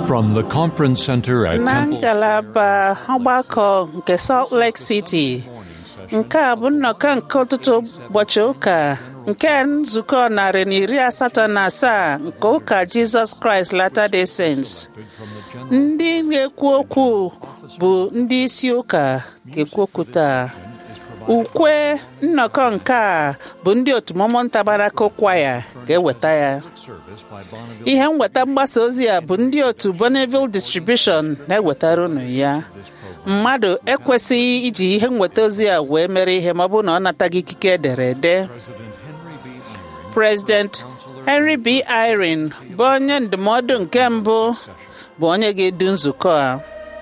From the conference center at na Temple ngalaba ọgbakọ nke Salt Lake City nke a bụ nnọkọ nke ọtụtụ ụbọchị ụka nke nzukọ narị na iri asatọ na asaa nke ụka Jizọs Kraịst Latter-day Saints ndị na-ekwu okwu bụ ndị isi ụka ga-ekwu okwu taa ukwe nnọkọ nke a bụ ndị otu Mormon Tabernacle Choir ga-eweta ya ihe nweta mgbasa ozi a bụ ndị otu Bonneville Distribution na-ewetara unu ya mmadụ ekwesịghị iji ihe nweta ozi a wee mere ihe ma ọ bụrụ na ọ nataghị ikike ederede President Henry B. Eyring bụ onye ndụmọdụ nke mbụ bụ onye ga-edu nzukọ a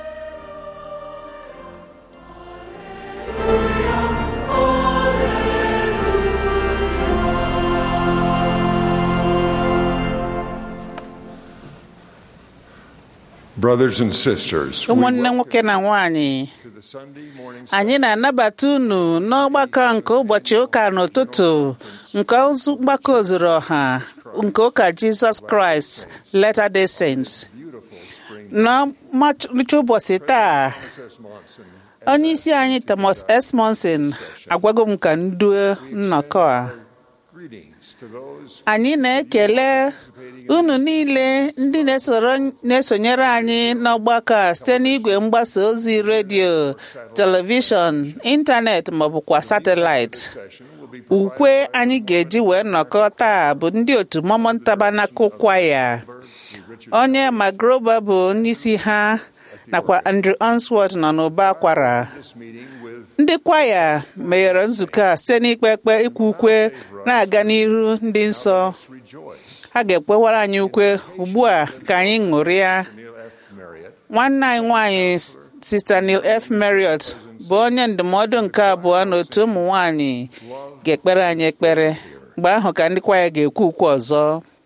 Brothers and sisters, we ụmụnne welcome nwoke na nwanyị to the Sunday morning anyị na-anabata unu n'ọgbakọ nke ụbọchị ụka n'ụtụtụ nke ozu mgbakọ ozuru ọha nke ụka Jizọs Kraịst Latter-day Saints n'ọmarịcha ụbọchị taa Princess Monson. onye isi anyị Thomas S. Monson agwago m ka nduo nnọkọ a Greetings to those anyị na-ekele unu niile ndị na-esoro na-esonyere anyị n'ọgbakọ a site n'igwe mgbasa ozi redio telivishọn ịntanetị maọbụkwa satịlaịtị session will be ukwe anyị ga-eji wee nnọkọ taa bụ ndị otu Mormon Tabernacle Choir onye Magroba bụ onyeisi ha nakwa Andrew Answorth nọ n'ụba akwara this meeting with ndị kwaya meghere nzukọ a site n'ikpe ekpe ikwe ukwe na-aga n'iru ndị nsọ rejoice. ha ga-ekwewara anyị ukwe ugbu a ka anyị ṅụrịa Neil F. Marriott, nwanne anyị nwanyị Sista Neil F. Marriott bụ onye ndụmọdụ nke abụọ n'otu ụmụ nwanyị ga-ekpere anyị ekpere mgbe ahụ ka ndị kwaya ga-ekwu ukwe ọzọ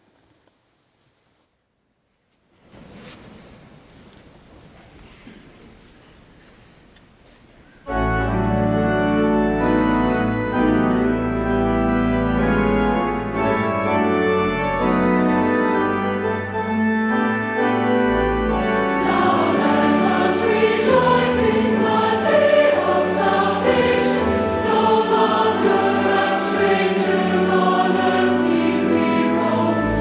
Let us rejoice in the day of salvation. No longer as strangers on earth we roam.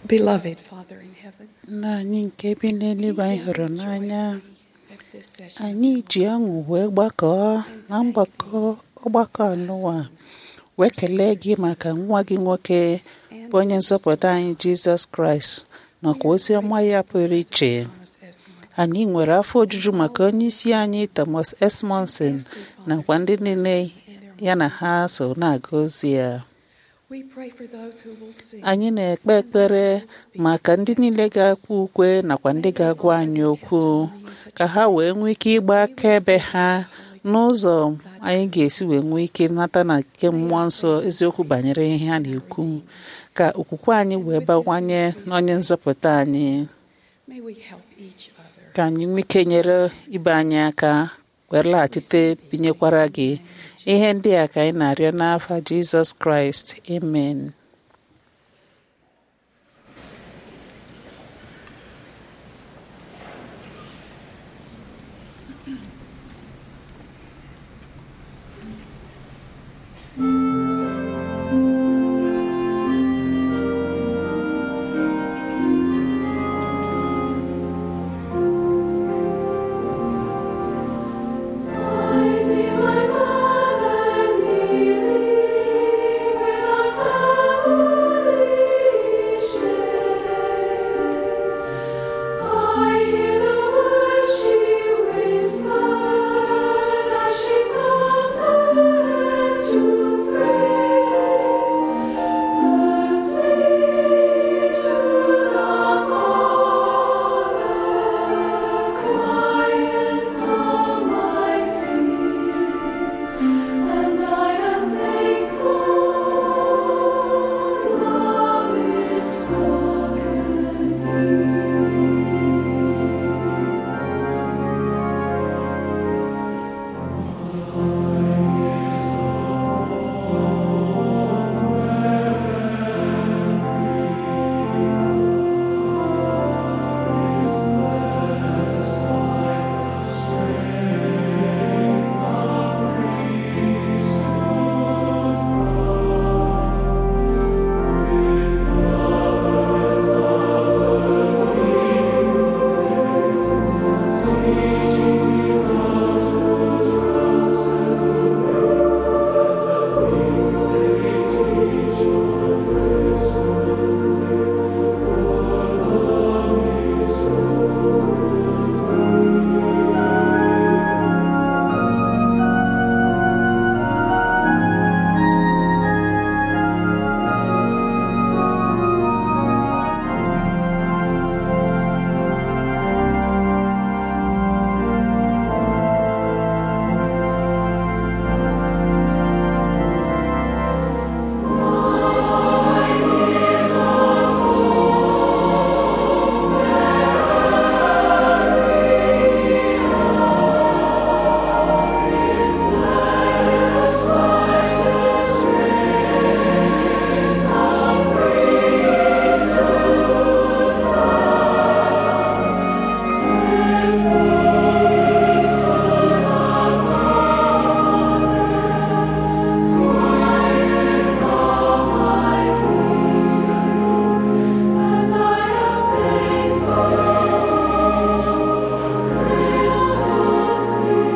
Beloved Father in heaven, nna anyị nke bi n'eluigwe anyị hụrụ n'anya at this session, anyị ji ọṅụ wee gbakọọ na mgbakọ ọgbakọ anụwa wee kelee gị maka nwa gị nwoke bụ onye nzọpụta anyị jizọs kraịst nakwa ozi ọma ya pụrụ iche Thomas S. Monson, anyị nwere afọ ojuju maka onye isi anyị thomas esmonson nakwa ndị niile ya na ha so na-aga ozi ya we pray for those who will sing. anyị na-ekpe ekpere maka ndị niile ga-akwa ukwe nakwa ndị ga-agwa anyị okwu ka ha wee nwee ike ịgba akaebe ha n'ụzọ anyị ga-esi wee nwee ike nata na nke mmụọ nsọ eziokwu banyere ihe ha na-ekwu ka okwukwe anyị wee bawanye n'onye nzọpụta anyị May we help each other. ka anyị nwee ike nyere ibe anyị aka wee laghachite binyekwara gị ihe ndị a ka anyị na-arịọ n'afa jizọs kraịst amen I see my mother kneeling with a family share. I hear the words she whispers as she bows her head to pray. Her plea to the Father quiets all my fears, and I am thankful. Love is spoken and I am thankful. Christus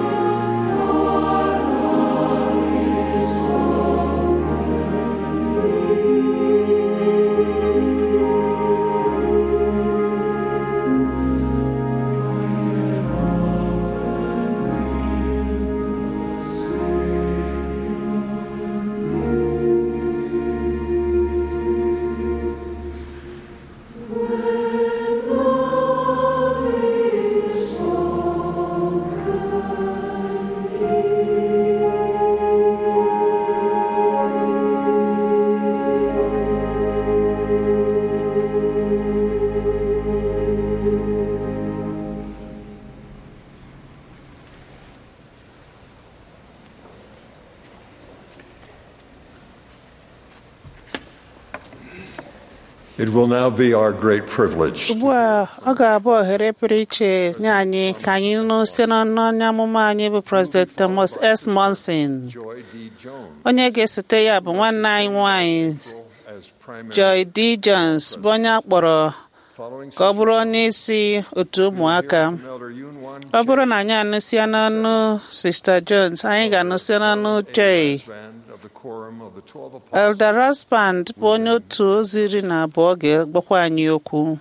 It will now be our great privilege ugbu a ọ ga-abụ ohere pụrụ iche nye anyị ka anyị nụ site n'ọnụ onye amụma anyị bụ President Thomas S. Monson Joy D. Jones onye ga-esote ya bụ nwanne anyị nwanyị as as primary. Joy D. Jones bụ onye akpọrọ Following ka ọ bụrụ onye isi otu ụmụaka from Elder Yun Wan ọ bụrụ na anyị anụsịa n'ọnụ Sista Jones anyị ga-anụsịa n'ọnụ Joy band of the Quorum of the Twelve Apostles. Elder Rasband bụ onye otu ozi iri na abụọ ga-agbakwa anyị okwu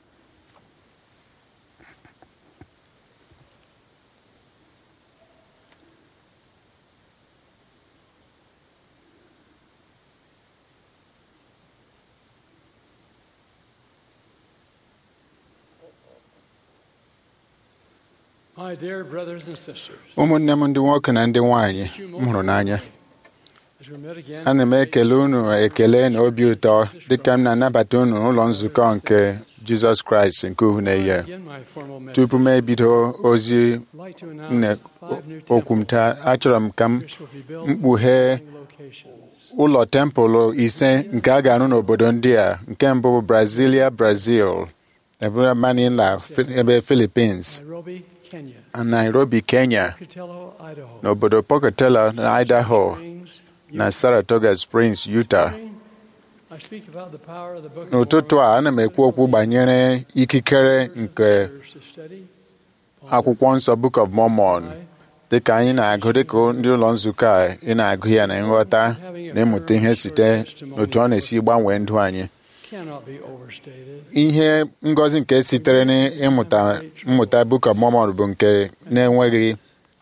My dear brothers and sisters, ụmụnne m ndị nwoke na ndị nwanyị m hụrụ n'anya as we met again, ana m ekele unu ekele na obi ụtọ dịka m na-anabata unu n'ụlọ nzukọ nke jizọs kraịst nke uhu na-eyi begin my formal message. tupu m ebido ozi I'd like to nne announce five new okwu m taa achọrọ m ka m which will be built mkpughe in locations. ụlọ tempụl ise nke a ga-arụ n'obodo ndị a nke mbụ bụ brazilia brazil ebe manila Fi- ebe philippines Nairobi, Kenya. na nairobi kenya Pocatello, Idaho. n'obodo pocatello na idaho Springs, na saratoga springs utah I speak about the power of the Book of n'ụtụtụ a ana m ekwu okwu banyere ikikere nke Mormon to study. akwụkwọ nsọ book of mormon dịka anyị na-agụ dịka ndị ụlọ nzukọ a ị na-agụ ya na nghọta na ịmụta ihe site n'otu ọ na-esi gbanwee ndụ anyị Cannot be overstated. ihe ngọzi nke sitere n'ịmụta mmụta book of mormon bụ nke na-enweghị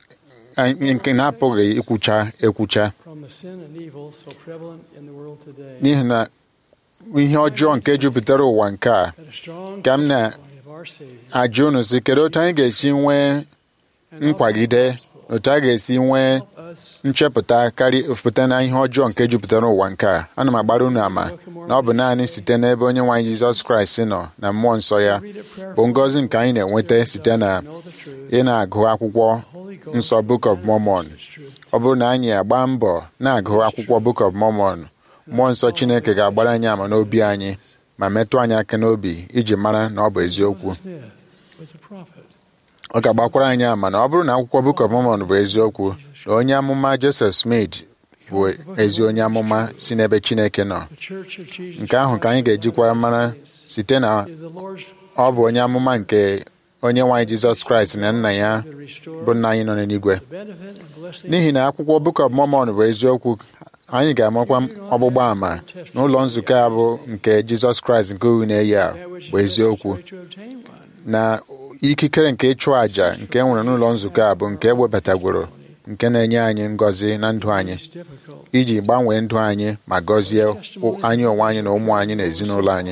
nke na-apụghị ikwucha ekwucha From the sin and evil so prevalent in the world today, n'ihi na ihe ọjọọ nke jupụtara ụwa nke a that a strong ka m na- testimony of our Savior ajụ unu si kedu otu anyị ga-esi nwee and of nkwagide the gospel otu a ga-esi nwee help us nchepụta karịa pụta na ihe ọjọọ nke jupụtara ụwa nke a ana m agbara unu ama na ọ bụ naanị site n'ebe onye nwe anyị jizọs kraịst nọ na mmụọ nsọ ya read it bụ prayerfully. ngọzi nke anyị na-enweta site na Know the truth. ị na-agụ akwụkwọ Holy Ghost nsọ book of mormon is truth. ọ bụrụ na anyị agba mbọ na-agụ akwụkwọ book of mormon mmụọ nsọ chineke ga-agbara anyị ama n'obi anyị ma metụ anyị aka n'obi iji mara na ọ bụ eziokwu Joseph Smith was a prophet. ọ ga-agbakwara anyị ama na ọ bụrụ na akwụkwọ book of mormon bụ eziokwu na onye amụma joseph smith bụ ezi onye amụma si n'ebe chineke nọ The Church of Jesus nke ahụ ka anyị ga-ejikwa mara site na is the Lord's ọ bụ onye amụma nke onye nwaanyị jizọs kraịst na nna ya to restore bụ nna anyị nọ n'eluigwe the benefit and blessing n'ihi na akwụkwọ book of mormon bụ eziokwu anyị ga-amakwa ọgbụgba ama n'ụlọ nzukọ a bụ nke jizọs kraịst nke uhu na-eyi a that which bụ eziokwu is to obtain one. na ikikere nke ịchụ àjà nke e nwere n'ụlọ nzukọ a bụ nke ewebatagworo nke na-enye anyị ngọzi na ndụ anyị It's difficult. iji gbanwee ndụ anyị ma gọzie anyị onwe anyị na ụmụ anyị na ezinụlọ anyị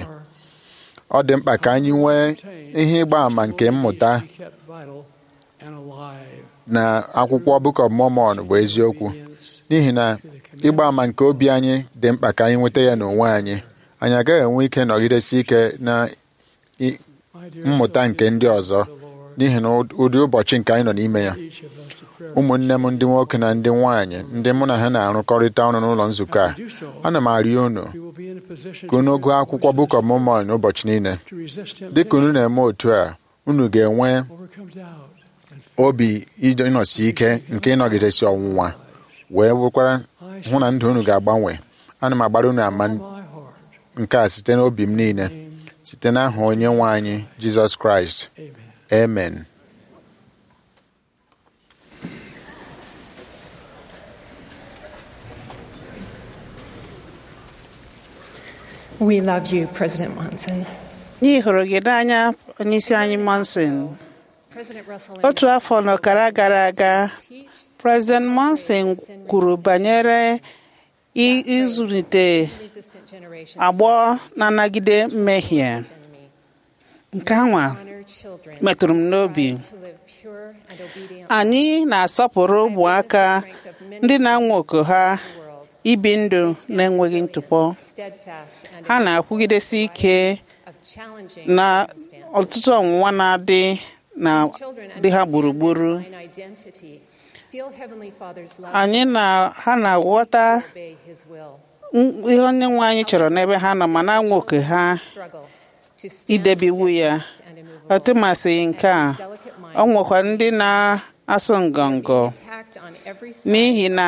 ọ dị mkpa ka anyị nwee ihe ịgba àmà nke mmụta Be kept vital and alive. na akwụkwọ Book of Mormon bụ eziokwu Obedience n'ihi na ịgba àmà nke obi anyị dị mkpa ka anyị nweta ya n'onwe anyị anyị agaghị enwe ike nọgidesi ike na i- My dear mmụta nke ndị ọzọ the Lord, n'ihi na ụdị ụbọchị nke anyị nọ n'ime ya each of us to prayer. ụmụnne m ndị nwoke na ndị nwaanyị ndị mụ na ha na-arụkọrịta ọrụ n'ụlọ nzukọ a Do so. ana m arịọ unu We will be in a position ka unu to gụọ akwụkwọ Book of Mormon ụbọchị niile to resist dịka unu temptation, na-eme otu a unu ga-enwe overcome doubt, and fear. obi ịnọsi ike nke ịnọgidesi ọnwụnwa wee bụkwara hụ na ndụ unu ga-agbanwe ana m agbara unu ama My heart. nke a site n'obi m niile site n'aha onye nwe anyị Jizọs Kraịst Amen. amen We love you, President Monson. anyị hụrụ gị n'anya onyeisi anyị monson President Russell otu afọ na ọkara gara aga President Monson kwuru banyere i- ịzụlite resistant generations agbọ na-anagide mmehie nke anwa honor children metụrụ m n'obi to live pure and obedient anyị na-asọpụrụ ụmụaka ndị na-anwa oku ha world, ibi ndụ na-enweghị ntụpọ steadfast and ha na-akwụgidesi ike of challenging na circumstances. ọtụtụ ọnwụnwa na-adị na Children dị ha understand gburugburu their divine identity, feel Heavenly Father's love, anyị na ha na-aghọta obey His will, m- ihe onye nwe anyị chọrọ n'ebe ha nọ ma na-anwa oke ha struggle to stand idebe iwu ya steadfast and immovable. ọtụmasị nke a ọ nwekwa ndị na-asụ ngọngọ Attacked on every side n'ihi na by fiery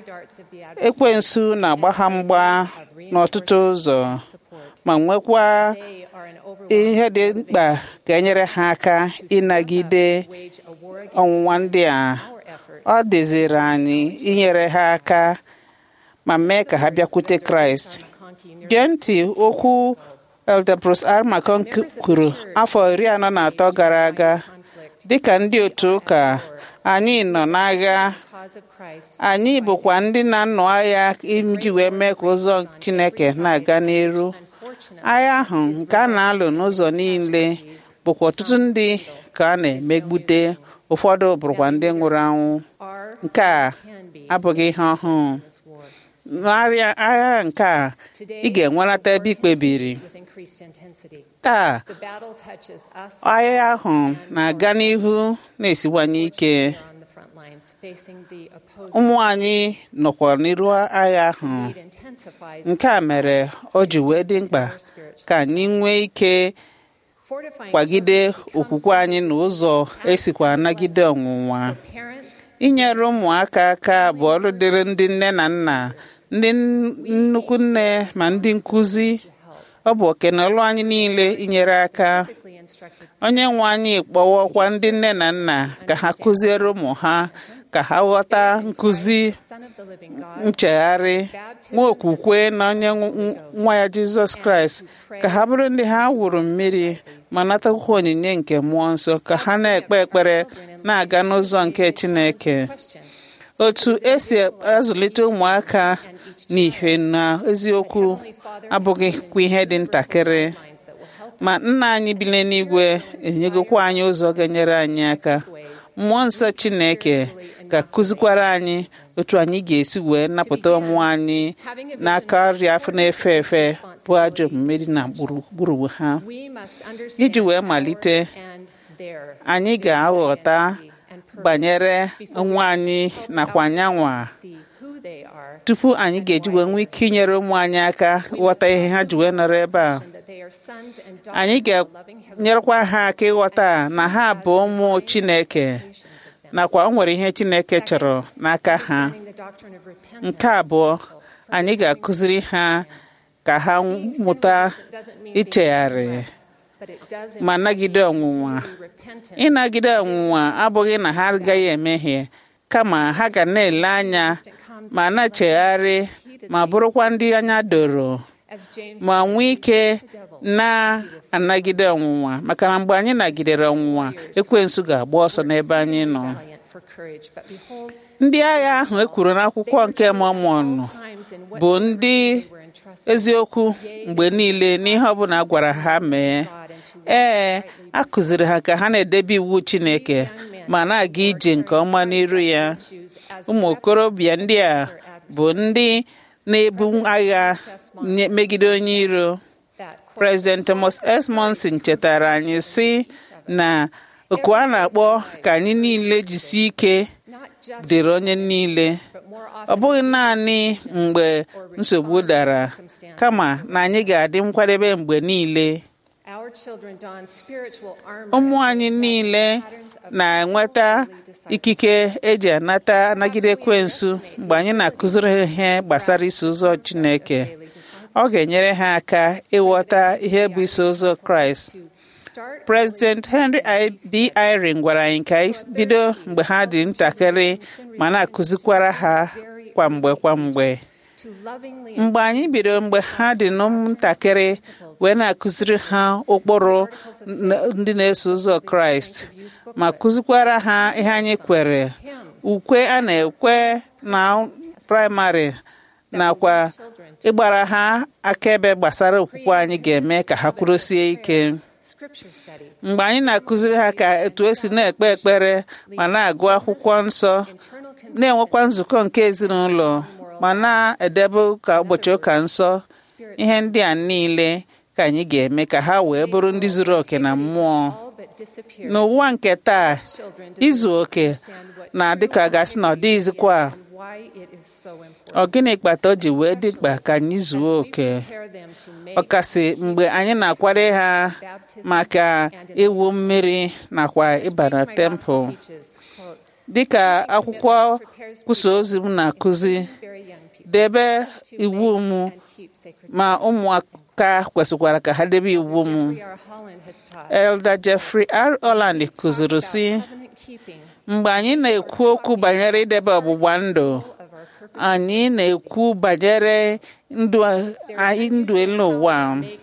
ekwensu na-agba ha mgba n'ọtụtụ ụzọ ma nwekwa ihe dị mkpa ga-enyere ha aka ịnagide ọnwụnwa ndị a ọ dịziri anyị inyere ha aka ma mee ka ha bịakwute kraịst gee ntị okwu elder bruce r macon kwuru afọ iri anọ na atọ gara aga dịka ndị otu ụka anyị nọ n'agha anyị bụkwa ndị na-anọ agha iji wee mee ka ụzọ chineke na-aga n'iru agha ahụ nke a na-alụ n'ụzọ niile bụkwa ọtụtụ ndị ka a na-emegbute ụfọdụ bụrụkwa ndị nwụrụ anwụ nke a abụghị ihe ọhụụ n'arịa agha nke a ị ga-enwerata ebe ikpebiri taa agha ahụ na-aga n'ihu na-esiwanye ike ụmụ anyị nọkwa n'iru agha ahụ nke a mere o ji wee dị mkpa ka anyị nwee ike kwagide okwukwe anyị n'ụzọ esikwa anagide ọnwụnwa inyere ụmụaka aka bụ ọrụ dịrị ndị nne na nna ndị nnukwu nne ma ndị nkụzi ọ bụ okenọlụ anyị niile inyere aka onye nwe anyị kpọwọkwa ndị nne na nna ka ha kụziere ụmụ ha ka ha ghọta nkụzi nchegharị nwa okwukwe na onye nwa ya jizọs kraịst ka ha bụrụ ndị ha wụrụ mmiri ma natakwa onyinye nke mmụọ nsọ ka ha na-ekpe ekpere na-aga n'ụzọ nke chineke otu esi azụlite ụmụaka n'ihe na eziokwu abụghịkwa ihe dị ntakịrị ma nna anyị bi n'eluigwe enyegokwa anyị ụzọ ga-enyere anyị aka mmụọ nsọ chineke ga-akụzikwara anyị otu anyị ga-esi wee napụta ụmụ anyị n'aka ọrịa afọ na-efe efe bụ ajọ omume dị na gburugburu ha iji wee malite anyị ga-aghọta banyere nwa anyị nakwa anyanwa tupu anyị ga-eji wee nwee ike inyere ụmụ anyị aka ghọta ihe ha ji wee nọrọ ebe a anyị ga-enyerekwa ha aka ịghọta na ha bụ ụmụ Chineke nakwa o nwere ihe Chineke chọrọ n'aka ha nke abụọ anyị ga-akụziri ha ka ha mụta ichegharị ma nagide ọnwụnwa ịnagide ọnwụnwa abụghị na ha agaghị emehie kama ha ga na-ele anya ma na-echegharị ma bụrụkwa ndị anya doro ma nwee ike na-anagide ọnwụnwa maka na mgbe anyị nagidere ọnwụnwa ekwensu ga-agba ọsọ n'ebe anyị nọ ndị agha ahụ e kwuru n'akwụkwọ nke Mọmọn bụ ndị eziokwu mgbe niile n'ihe ọbụla a gwara ha mee ee a kụziri ha ka ha na-edebe iwu Chineke ma na-aga ije nke ọma n'iru ya ụmụ okorobịa ndị a bụ ndị na-ebu agha megide onye iro President Thomas S. Monson chetara anyị sị na oku a na-akpọ ka anyị niile jisie ike dịrị onye niile ọ bụghị naanị mgbe nsogbu dara kama na anyị ga-adị nkwadebe mgbe niile ụmụ anyị niile na-enweta ikike eji anata anagide ekwensu mgbe anyị na-akụziri ha ihe gbasara iso ụzọ Chineke ọ ga-enyere ha aka ịghọta ihe bụ iso ụzọ Kraịst President Henry B. Eyring gwara anyị ka anyị bido mgbe ha dị ntakịrị ma na-akụzikwara ha kwamgbe kwamgbe mgbe anyị bidoro mgbe ha dị ntakịrị wee na-akụziri ha ụkpụrụ ndị na-eso ụzọ Kraịst ma kụzikwara ha ihe anyị kwere ukwe a na-ekwe na praịmarị nakwa ịgbara ha akaebe gbasara okwukwe anyị ga-eme ka ha kwurosie ike mgbe anyị na-akụziri ha ka etu esi na-ekpe ekpere ma na-agụ akwụkwọ nsọ na-enwekwa nzukọ nke ezinụlọ ma na-edebe ụka ụbọchị ụka nsọ ihe ndị a niile ka anyị ga-eme ka ha wee bụrụ ndị zuru oke na mmụọ n'ụwa nke taa izu oke na-adị ka gasị na ọ dịghịzikwa ọ gịnị kpata o ji wee dị mkpa ka anyị zuo oke ọkasị mgbe anyị na-akwado ha maka iwu mmiri nakwa ịba na tempụl dịka akwụkwọ kwusa ozi m na-akụzi debe iwu m ma ụmụaka kwesịkwara ka ha debe iwu m Elder Jeffrey R. Holland kụziri sị mgbe anyị na-ekwu okwu banyere idebe ọgbụgba ndụ anyị na-ekwu banyere ndụ anyị ndụ elu ụwa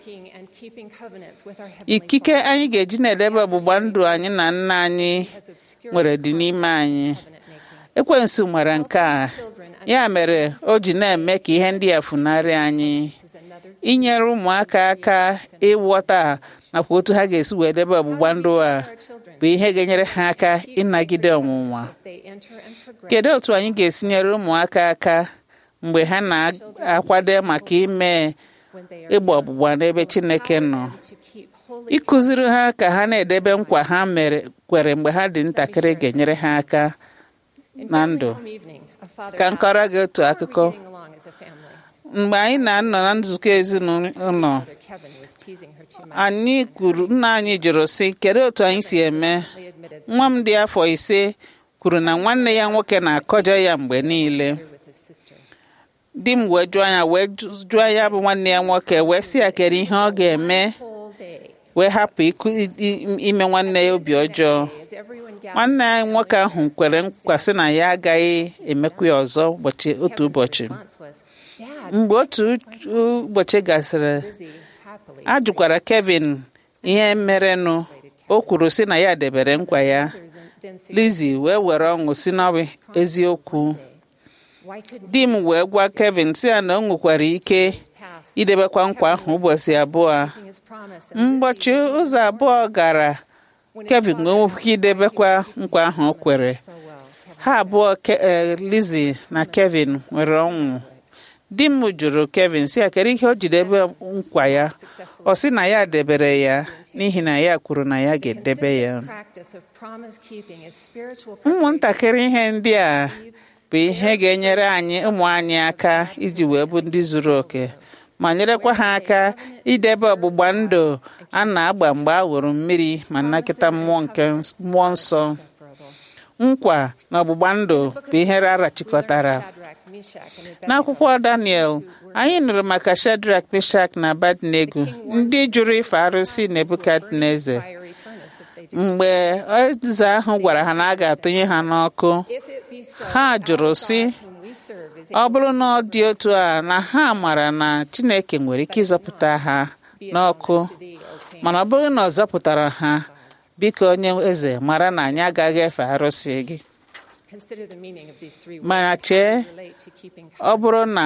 ikike anyị ga-eji na-edebe ọgbụgba ndụ anyị na nna anyị nwere dị n'ime anyị ekwensu nwere nke a ya mere o ji na-eme ka ihe ndị a funarị anyị inyere ụmụaka aka ịghọta nakwa otu ha ga-esi wee debe ọgbụgba ndụ a bụ ihe ga-enyere ha aka ịnagide ọnwụnwa kedu otu anyị ga-esi nyere ụmụaka aka mgbe ha na-akwado maka ime ịgba ọgbụgba n'ebe Chineke nọ ịkụziri ha ka ha na-edebe nkwa ha mere kwere mgbe ha dị ntakịrị ga-enyere ha aka na ndụ ka m kọrọ gị otu akụkọ mgbe anyị na-anọ na nzukọ ezinụlọ anyị kwuru nna anyị jụrụ sị kedu otu anyị si eme nwa m dị afọ ise kwuru na nwanne ya nwoke na-akọjọ ya mgbe niile di m wee jụọ ya wee jụọ ya bụ nwanne ya nwoke wee sị ya kedu ihe ọ ga-eme wee hapụ ime nwanne ya obi ọjọọ nwanne anyị nwoke ahụ kwere nkwa sị na ya agaghị emekwa ya ọzọ ụbọchị otu ụbọchị mgbe otu ụbọchị gasịrị a jụkwara Kevin ihe merenụ o kwuru sị na ya debere nkwa ya Lizzie wee were ọṅụ si n'ọbụ eziokwu di m wee gwa Kevin sị ya na o nwekwara ike idebekwa nkwa ahụ ụbọchị abụọ mgbochi ụzọ abụọ gara Kevin wee nwekwa idebekwa nkwa ahụ o kwere ha abụọ Lizzie na Kevin nwere ọnwụ di m jụrụ Kevin si ya kedu ihe o ji debe nkwa ya ọ sị na ya debere ya n'ihi na ya kwuru na ya ga-edebe ya ụmụntakịrị ihe ndị a bụ ihe ga-enyere anyị ụmụ anyị aka iji wee bụ ndị zuru oke ma nyerekwa ha aka idebe ọgbụgba ndụ a na-agba mgbe a wụrụ mmiri ma nnakịta mmụọ nke mmụọ nsọ nkwa na ọgbụgba ndụ bụ ihe arachikọtara n'akwụkwọ Daniel anyị nụrụ maka Shadrach Meshach na Abednego ndị jụrụ ife arụsị Nebukadneza mgbe eze ahụ gwara ha na a ga-atụnye ha n'ọkụ ha jụrụ sị ọ bụrụ na ọ dị otu a na ha mara na Chineke nwere ike ịzọpụta ha n'ọkụ mana ọ bụrụ na ọ zọpụtara ha biko onye eze mara na anyị agaghị efe arụsị gị mana chee ọ bụrụ na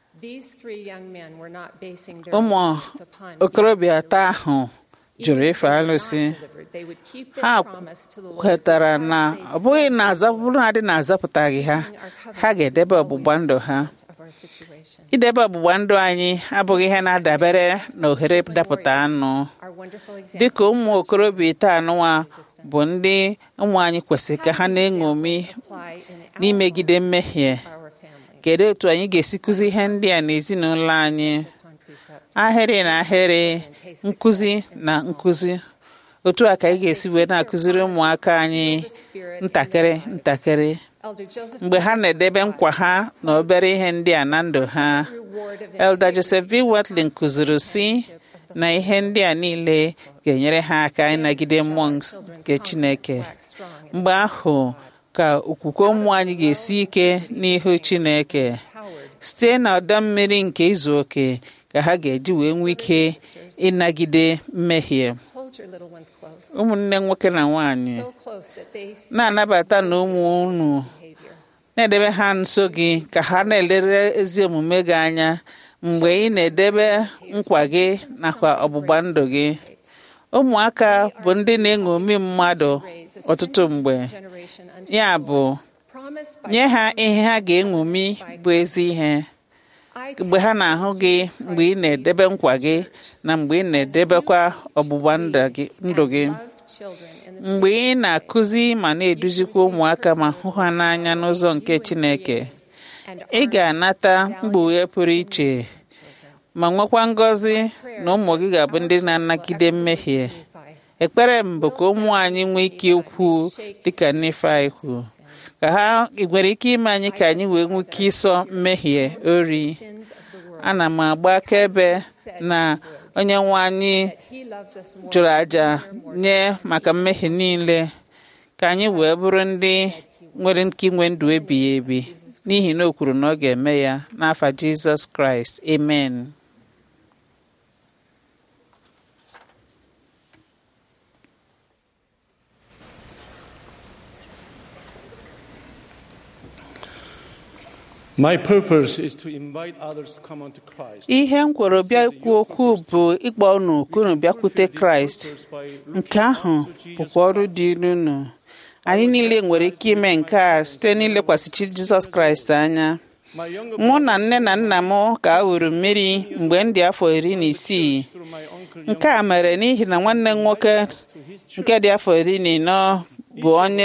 ụmụ okorobịa atọ ahụ jụrụ ife alụsị ha kwetara na ọ bụghị na azapụrụ adị na azapụtaghị ha ha ga-edebe ọgbụgba ndụ ha idebe ọgbụgba ndụ anyị abụghị ihe na-adabere na ohere dapụta anụ dịka ụmụ okorobịa ite anụwa bụ ndị ụmụ anyị kwesịrị ka ha na-eṅomi n'imegide mmehie kedu otu anyị ga-esi kụzi ihe ndị a n'ezinụlọ anyị ahịrị na ahịrị nkụzi na nkụzi otu a ka anyị ga-esi wee na-akụziri ụmụaka anyị ntakịrị ntakịrị mgbe ha na-edebe nkwa ha na obere ihe ndị a na ndụ ha Elder Joseph V. Watling kụziri si na ihe ndị a niile ga-enyere ha aka ịnagide mmụọ nke Chineke mgbe ahụ ka okwukwe ụmụ anyị ga-esi ike n'ihu Chineke site na ọdọ mmiri nke izu oke ka ha ga-eji wee nwee ike ịnagide mmehie ụmụnne nwoke na nwanyị na-anabata na ụmụ unu na-edebe ha nso gị ka ha na-elere ezi omume gị anya mgbe ị na-edebe nkwa gị nakwa ọgbụgba ndụ gị ụmụaka bụ ndị na-eṅomi mmadụ ọtụtụ mgbe ya bụ nye ha ihe ha ga-eṅomi bụ ezi ihe mgbe ha na-ahụ gị mgbe ị na-edebe nkwa gị na mgbe ị na-edebekwa ọgbụgba ndụ gị mgbe ị na-akụzi ma na-eduzikwa ụmụaka ma hụ ha n'anya n'ụzọ nke Chineke ị ga-anata mkpughe pụrụ iche ma nwekwa ngọzi na ụmụ gị ga-abụ ndị na-anagide mmehie ekpere m bụ ka ụmụ anyị nwee ike ikwu dịka Nifai kwu ka ha nwere ike ime anyị ka anyị wee nwee ike ịsọ mmehie ori sins of the world. ana m agba akaebe na onye nwe anyị He loves us more jụrụ than àjà we are more nye maka mmehie niile ka anyị wee bụrụ ndị nwere ike inwe ndụ ebighị ebi n'ihi na o kwuru na ọ ga-eme ya n'afa jizọs kraịst amen My purpose is to invite others to come unto Christ. ihe m kwuru bịa ikwu okwu bụ ịkpọ unu ka unu bịakwute kraịst nke ahụ bụkwa ọrụ dị unu anyị niile nwere ike ime nke a site n'ilekwasị chi jizọs kraịst anya My younger mụ na nne na nna m ka a wuru mmiri mgbe m dị afọ iri na isii through my uncle nke a mere n'ihi na nwanne m nwoke nke dị afọ iri na ịnọ bụ onye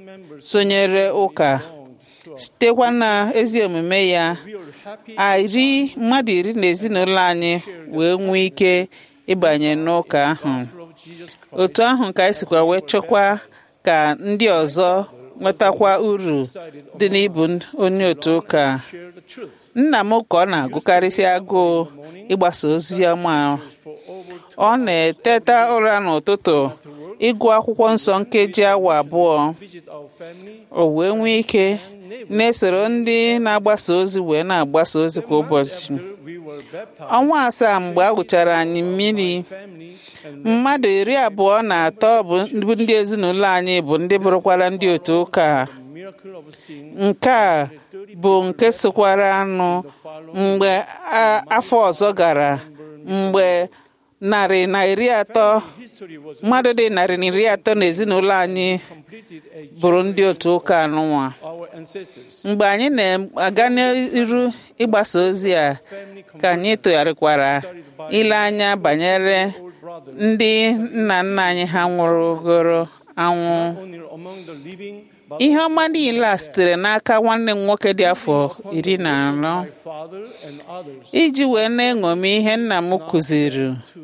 sonyere ụka sitekwa na ezi omume ya we are happy ari mmadụ iri na ezinụlọ anyị wee nwee ike ịbanye n'ụka ahụ of Jesus Christ. otu ahụ ka anyị sikwa wee chọkwa ka ndị ọzọ nwetakwa uru dị n'ịbụ onye otu ụka Share the truth. nna m ka ọ na-agụkarịsị agụụ ịgbasa ozi ọma For over ọ na-eteta ụra n'ụtụtụ ịgụ akwụkwọ nsọ nkeji awa abụọ visit our family, o wee nwee ike na-esoro ndị na-agbasa ozi wee na-agbasa ozi kwa ụbọchị after we were baptized, ọnwa asaa mgbe a wụchara anyị mmiri family and mmadụ iri abụọ na atọ bụ bụ ndị ezinụlọ anyị bụ ndị bụrụkwara ndị otu ụka miracle of seeing nke a bụ nke sokwara anụ mgbe a- afọ ọzọ gara mgbe narị na iri atọ history was mmadụ dị narị na iri atọ na ezinụlọ anyị completed a bụrụ ndị otu ụka anụnwa our ancestors. mgbe anyị na-aga n'iru ịgbasa ozi a ka anyị tụgharịkwara ile anya banyere Old brother, ndị nna nna anyị ha nwụrụgoro anwụ only among the living, but ihe ọma niile a sitere n'aka nwanne m nwoke dị afọ iri na anọ my father and others iji wee na-eṅomi ihe nna m kụziri to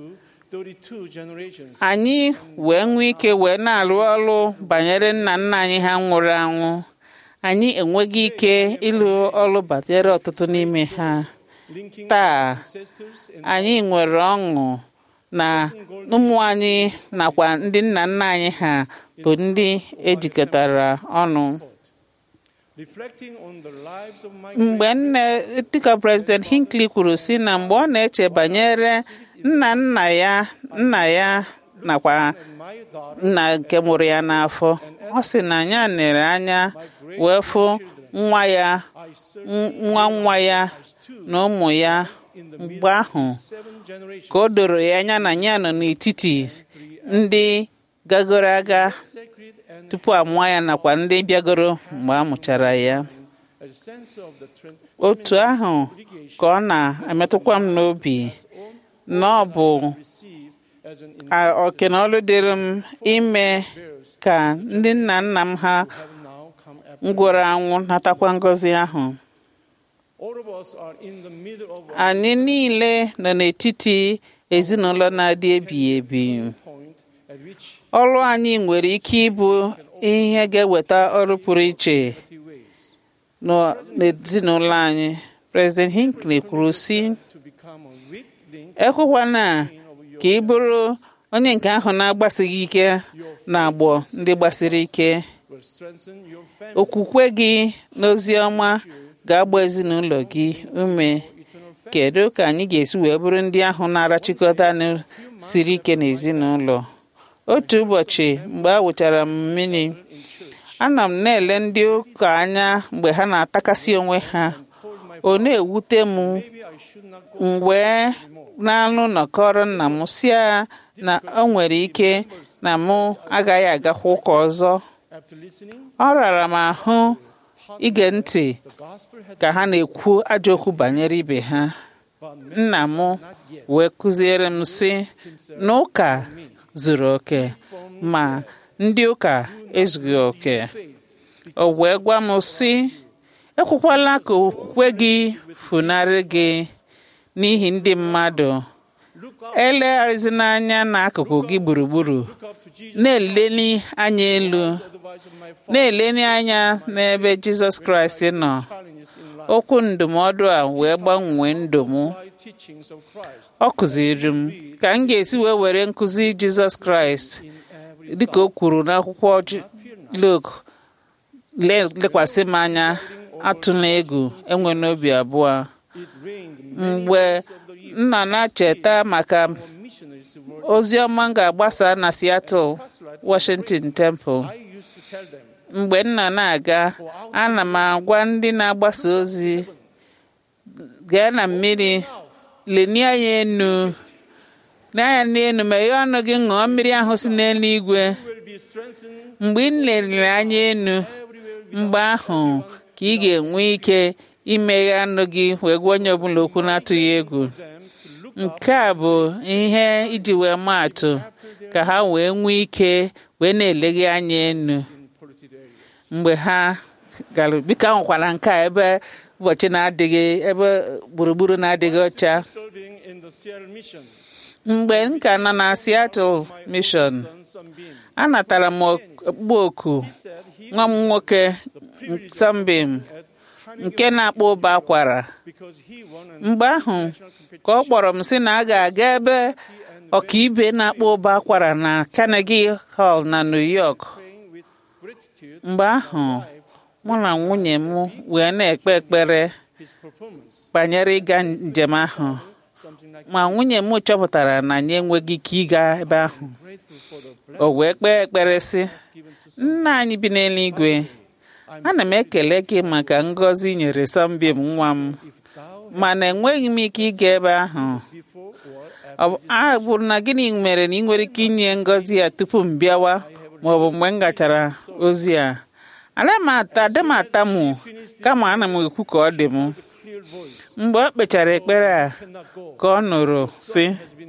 32 generations. anyị wee nwee ike wee na-arụ ọrụ banyere nna nna anyị ha nwụrụ anwụ anyị enweghị ike ịlụ ọrụ banyere ọtụtụ n'ime ha linking taa ancestors and anyị nwere ọṅụ na ụmụ anyị nakwa ndị nna nna anyị ha bụ ndị ejikọtara ọnụ reflecting on the lives of my mgbe nne dịka president hinckley kwuru si na mgbe ọ na-eche banyere nna nna ya nna ya nakwa and my daughter nna nke mụrụ ya n'afọ ọ sị na ya nere anya wee fụ nwa ya I served n- nwa nwa ya na ụmụ ya in the mgbe ahụ seven generations ka o doro ya anya na ya nọ n'etiti ndị gagoro aga sacred and tupu a mụọ ya nakwa ndị bịagoro mgbe a mụchara ya a sense of the trin- otu ahụ ka ọ na-emetụkwa m n'obi na ọ bụ receive as an a- oke na ọrụ dịrị m ime ka ndị nna nna m ha have now come up. ngwụrụ anwụ natakwa ngọzi ahụ All of us are in the middle of a anyị niile nọ n'etiti ezinụlọ na-adị ebighị ebi point at which ọrụ anyị nwere ike ịbụ ihe ga-eweta ọrụ pụrụ iche the ways nọ- n'ezinụlọ anyị president hinckley kwuru si to become a weak link ekwekwana ka ị bụrụ onye nke ahụ na-agbasighị ike na agbọ ndị gbasiri ike will strengthen your family okwukwe gị n'ozi ọma ga-agba ezinụlọ gị ume kedu ka anyị ga-esi wee bụrụ ndị ahụ na-arachikọta anụ siri ike n'ezinụlọ otu ụbọchị mgbe a wụchara m mmiri ana m na-ele ndị ụka anya mgbe ha na-atakasị onwe ha ọ na-ewute m maybe I should not go m wee n'anụ nọkọrọ nna m si ya na o nwere ike na mụ agaghị agakwa ụka ọzọ after listening ọ rara m ahụ ige ntị the gospel had ka ha na-ekwu ajọ okwu banyere ibe ha but me nna m wee kụziere m sị na ụka zuru oke ma ndị ụka ezughị oke o wee gwa m sị ekwekwala ka okwukwe gị funarị gị n'ihi ndị mmadụ elegharịzina anya n'akụkụ gị gburugburu na-eleli anya elu na-eleni anya n'ebe jizọs kraịst nọ okwu ndụmọdụ a wee gbanwee ndụ m ọ kụziri m ka m ga-esi wee were nkụzi jizọs kraịst dịka o kwuru n'akwụkwọ Luk lekwasị m anya atụla egwu enwe n'obi abụọ mgbe m nọ na-cheta maka ozi ọma m ga-agbasa na Seattle Washington Temple mgbe m nọ na-aga ana m agwa ndị na-agbasa ozi gaa na mmiri lenie anya enu n'anya n'elu meghee ọnụ gị ṅụọ mmiri ahụ si n'eluigwe mgbe ị leliri anya enu mgbe ahụ ka ị ga-enwe ike imeghe ọnụ gị wee gwa onye ọbụla okwu na-atụghị egwu nke a bụ ihe iji wee maa atụ ka ha wee nwee ike wee na-eleghe anya enu mgbe ha gara biko ahụkwara nke a ebe ụbọchị na-adịghị ebe gburugburu na-adịghị ọcha mgbe m ka nọ na Seattle Mission anatara m okpu oku nwa m nwoke Sambim nke na-akpọ ụba akwara mgbe ahụ ka ọ kpọrọ m sị na a ga-aga ebe ọkaibe na-akpọ ụba akwara na Carnegie Hall na New York mgbe ahụ mụ na nwunye m wee na-ekpe ekpere banyere ịga njem ahụ ma nwunye m chọpụtara na anyị enweghị ike ịga ebe ahụ o wee kpee ekpere sị nna anyị bi n'eluigwe ana m ekele gị maka ngọzi nyere Sambim nwa m mana enweghị m ike ịga ebe ahụ ọ bụrụ na gịnị mere na ị nwere ike inye ngọzi ya tupu m bịawa ma ọ bụ mgbe m gachara ozi a ana m ata adị m atamụ kama ana m ekwu ka ọ dị m mgbe ọ kpechara ekpere a ka ọ nụrụ sị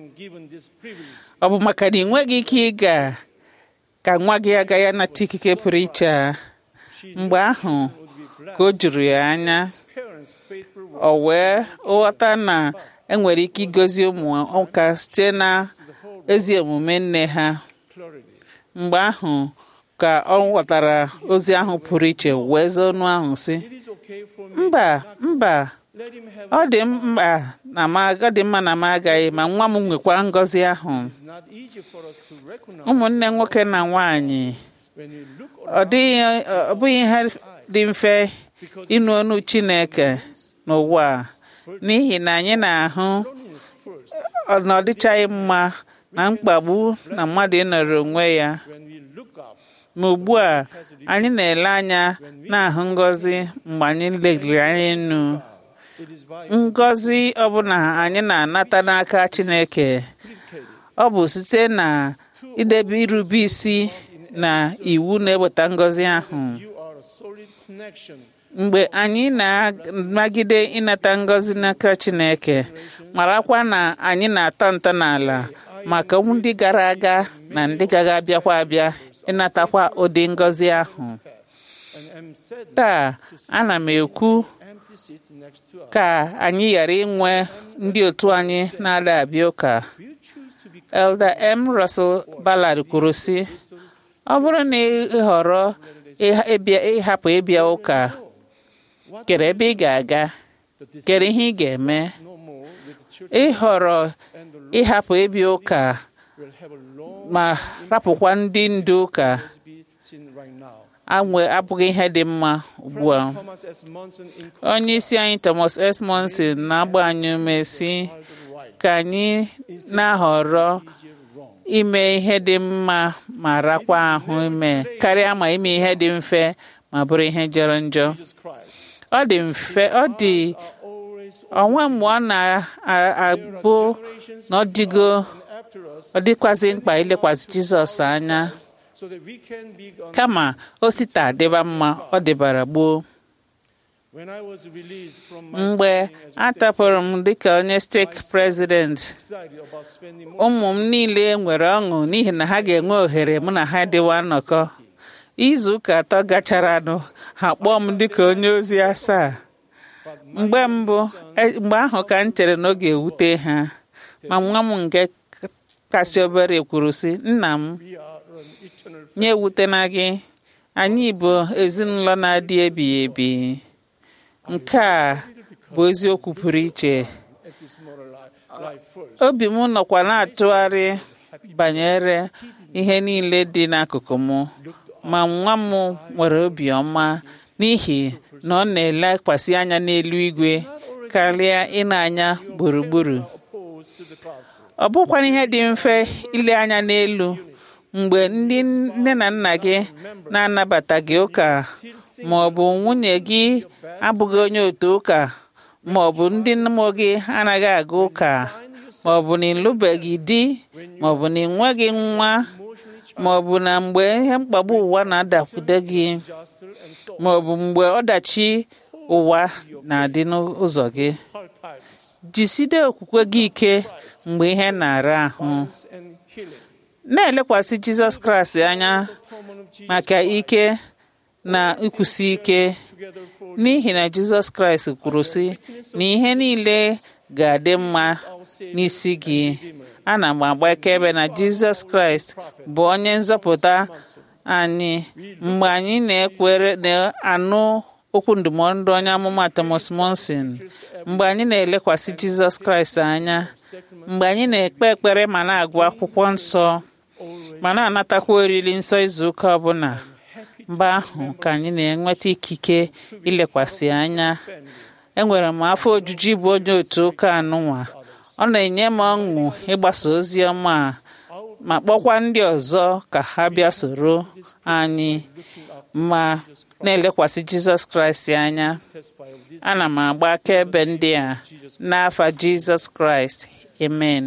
ọ bụ maka na ị nweghị ike ịga ka nwa gị agaghị anata ikike pụrụ iche a mgbe ahụ ka o juru ya anya o wee ghọta na enwere ike igozi ụmụ ụka site na ezi omume nne ha mgbe ahụ ka ọ ghọtara ozi ahụ pụrụ iche wee zaa ọnụ ahụ sị mba mba ọ dị mkpa na m ọ dị mma na m agaghị ma nwa m nwekwa ngọzi ahụ ụmụnne nwoke na nwanyị ọ dịghị ọ bụghị ihe dị mfe ịnụ ọnụ Chineke n'ụwa n'ihi na anyị na-ahụ na ọ dịchaghị mma na mkpagbu na mmadụ ịnọrọ onwe ya ma ugbu a anyị na-ele anya na-ahụ ngọzi mgbe anyị legiri anya enu ngọzi ọbụla anyị na-anata n'aka Chineke ọ bụ site na idebe irube isi na iwu na-eweta ngọzi ahụ mgbe anyị na-amagide ịnata ngọzi n'aka Chineke marakwa na anyị na-atọ ntọala maka ndị gara aga na ndị gaga abịakwa abịa ịnatakwa ụdị ngọzi ahụ taa ana m ekwu ka anyị ghara inwe ndị otu anyị na-ada abịa ụka Elder M. Russell Ballard kwuru sị ọ bụrụ na ị họrọ ịhapụ ịbịa ụka kere ebe ị ga-aga kere ihe ị ga-eme ịhọrọ ịhapụ ịbịa ụka ma rapụkwa ndị ndu ụka anwe abụghị ihe dị mma ugbu a onye isi anyị Thomas S. Monson na-agba anyị ume si ka anyị na-ahọrọ ime ihe dị mma ma rakwa ahụ ime karịa ma ime ihe dị mfe ma bụrụ ihe jọrọ njọ ọ dị mfe ọ dị onwe mgbe ọ na-abụ na ọ dịgo ọ dịkwazị mkpa ilekwasị Jizọs anya kama o sita adịba mma ọ dịbara gboo mgbe a tapụrụ m dịka onye steeti prezident ụmụ m niile nwere ọṅụ n'ihi na ha ga-enwe ohere mụ na ha dịwa nnọkọ izu ụka atọ gacharanụ ha kpọọ m dịka onye ozi asaa mgbe mbụ mgbe ahụ ka m chere na ọ ga-ewute ha ma nwa m nke kasị obere kwuru sị nna m We are an eternal nye ewutena gị anyị bụ ezinụlọ na-adị ebighị ebi nke a bụ eziokwu pụrụ iche at this moral life, life first. obi m nọkwa na-atụgharị banyere ihe niile dị n'akụkụ m ma nwa m nwere obiọma n'ihi na ọ na-elekwasị anya n'elu igwe karịa ịna anya gburugburu Opposed to the gospel. ọ bụkwana ihe dị mfe ile anya n'elu mgbe ndị nne na nna gị na-anabataghị ụka ma ọ bụ nwunye gị abụghị onye otu ụka ma ọ bụ ndị mmụọ gị anaghị aga ụka ma ọ bụ na ịlụbeghị di ma ọ bụ na ịnweghị nwa ma ọ bụ na mgbe ihe mkpagbu ụwa na-adakwude gị Jostle and so ma ọ bụ mgbe ọdachi ụwa na-adị n'ụzọ gị hard times jiside okwukwe gị ike mgbe ihe na-ara ahụ and healing. na-elekwasị jizọs kraịst anya Common of Jesus maka ike na ikwusi ike together for n'ihi na jizọs kraịst kwuru sị na ihe niile ga-adị mma n'isi gị ana m agba akaebe na jizọs kraịst bụ onye nzọpụta anyị mgbe anyị na-ekwere na-anụ okwu ndụmọdụ onye amụma Thomas Monson mgbe anyị na-elekwasị jizọs kraịst anya mgbe anyị na-ekpe ekpere ma na-agụ akwụkwọ nsọ ma na-anatakwa oriri nsọ izu ụka ọbụla mgbe ahụ ka anyị na-enweta ikike ilekwasị anya enwere m afọ ojuju ịbụ onye otu ụka anụnwa ọ na-enye m ọṅụ ịgbasa ozi ọma a ma kpọkwa ndị ọzọ ka ha bịa soro anyị ma na-elekwasị jizọs kraịst anya ana m agba akaebe ndị a n'afa jizọs kraịst amen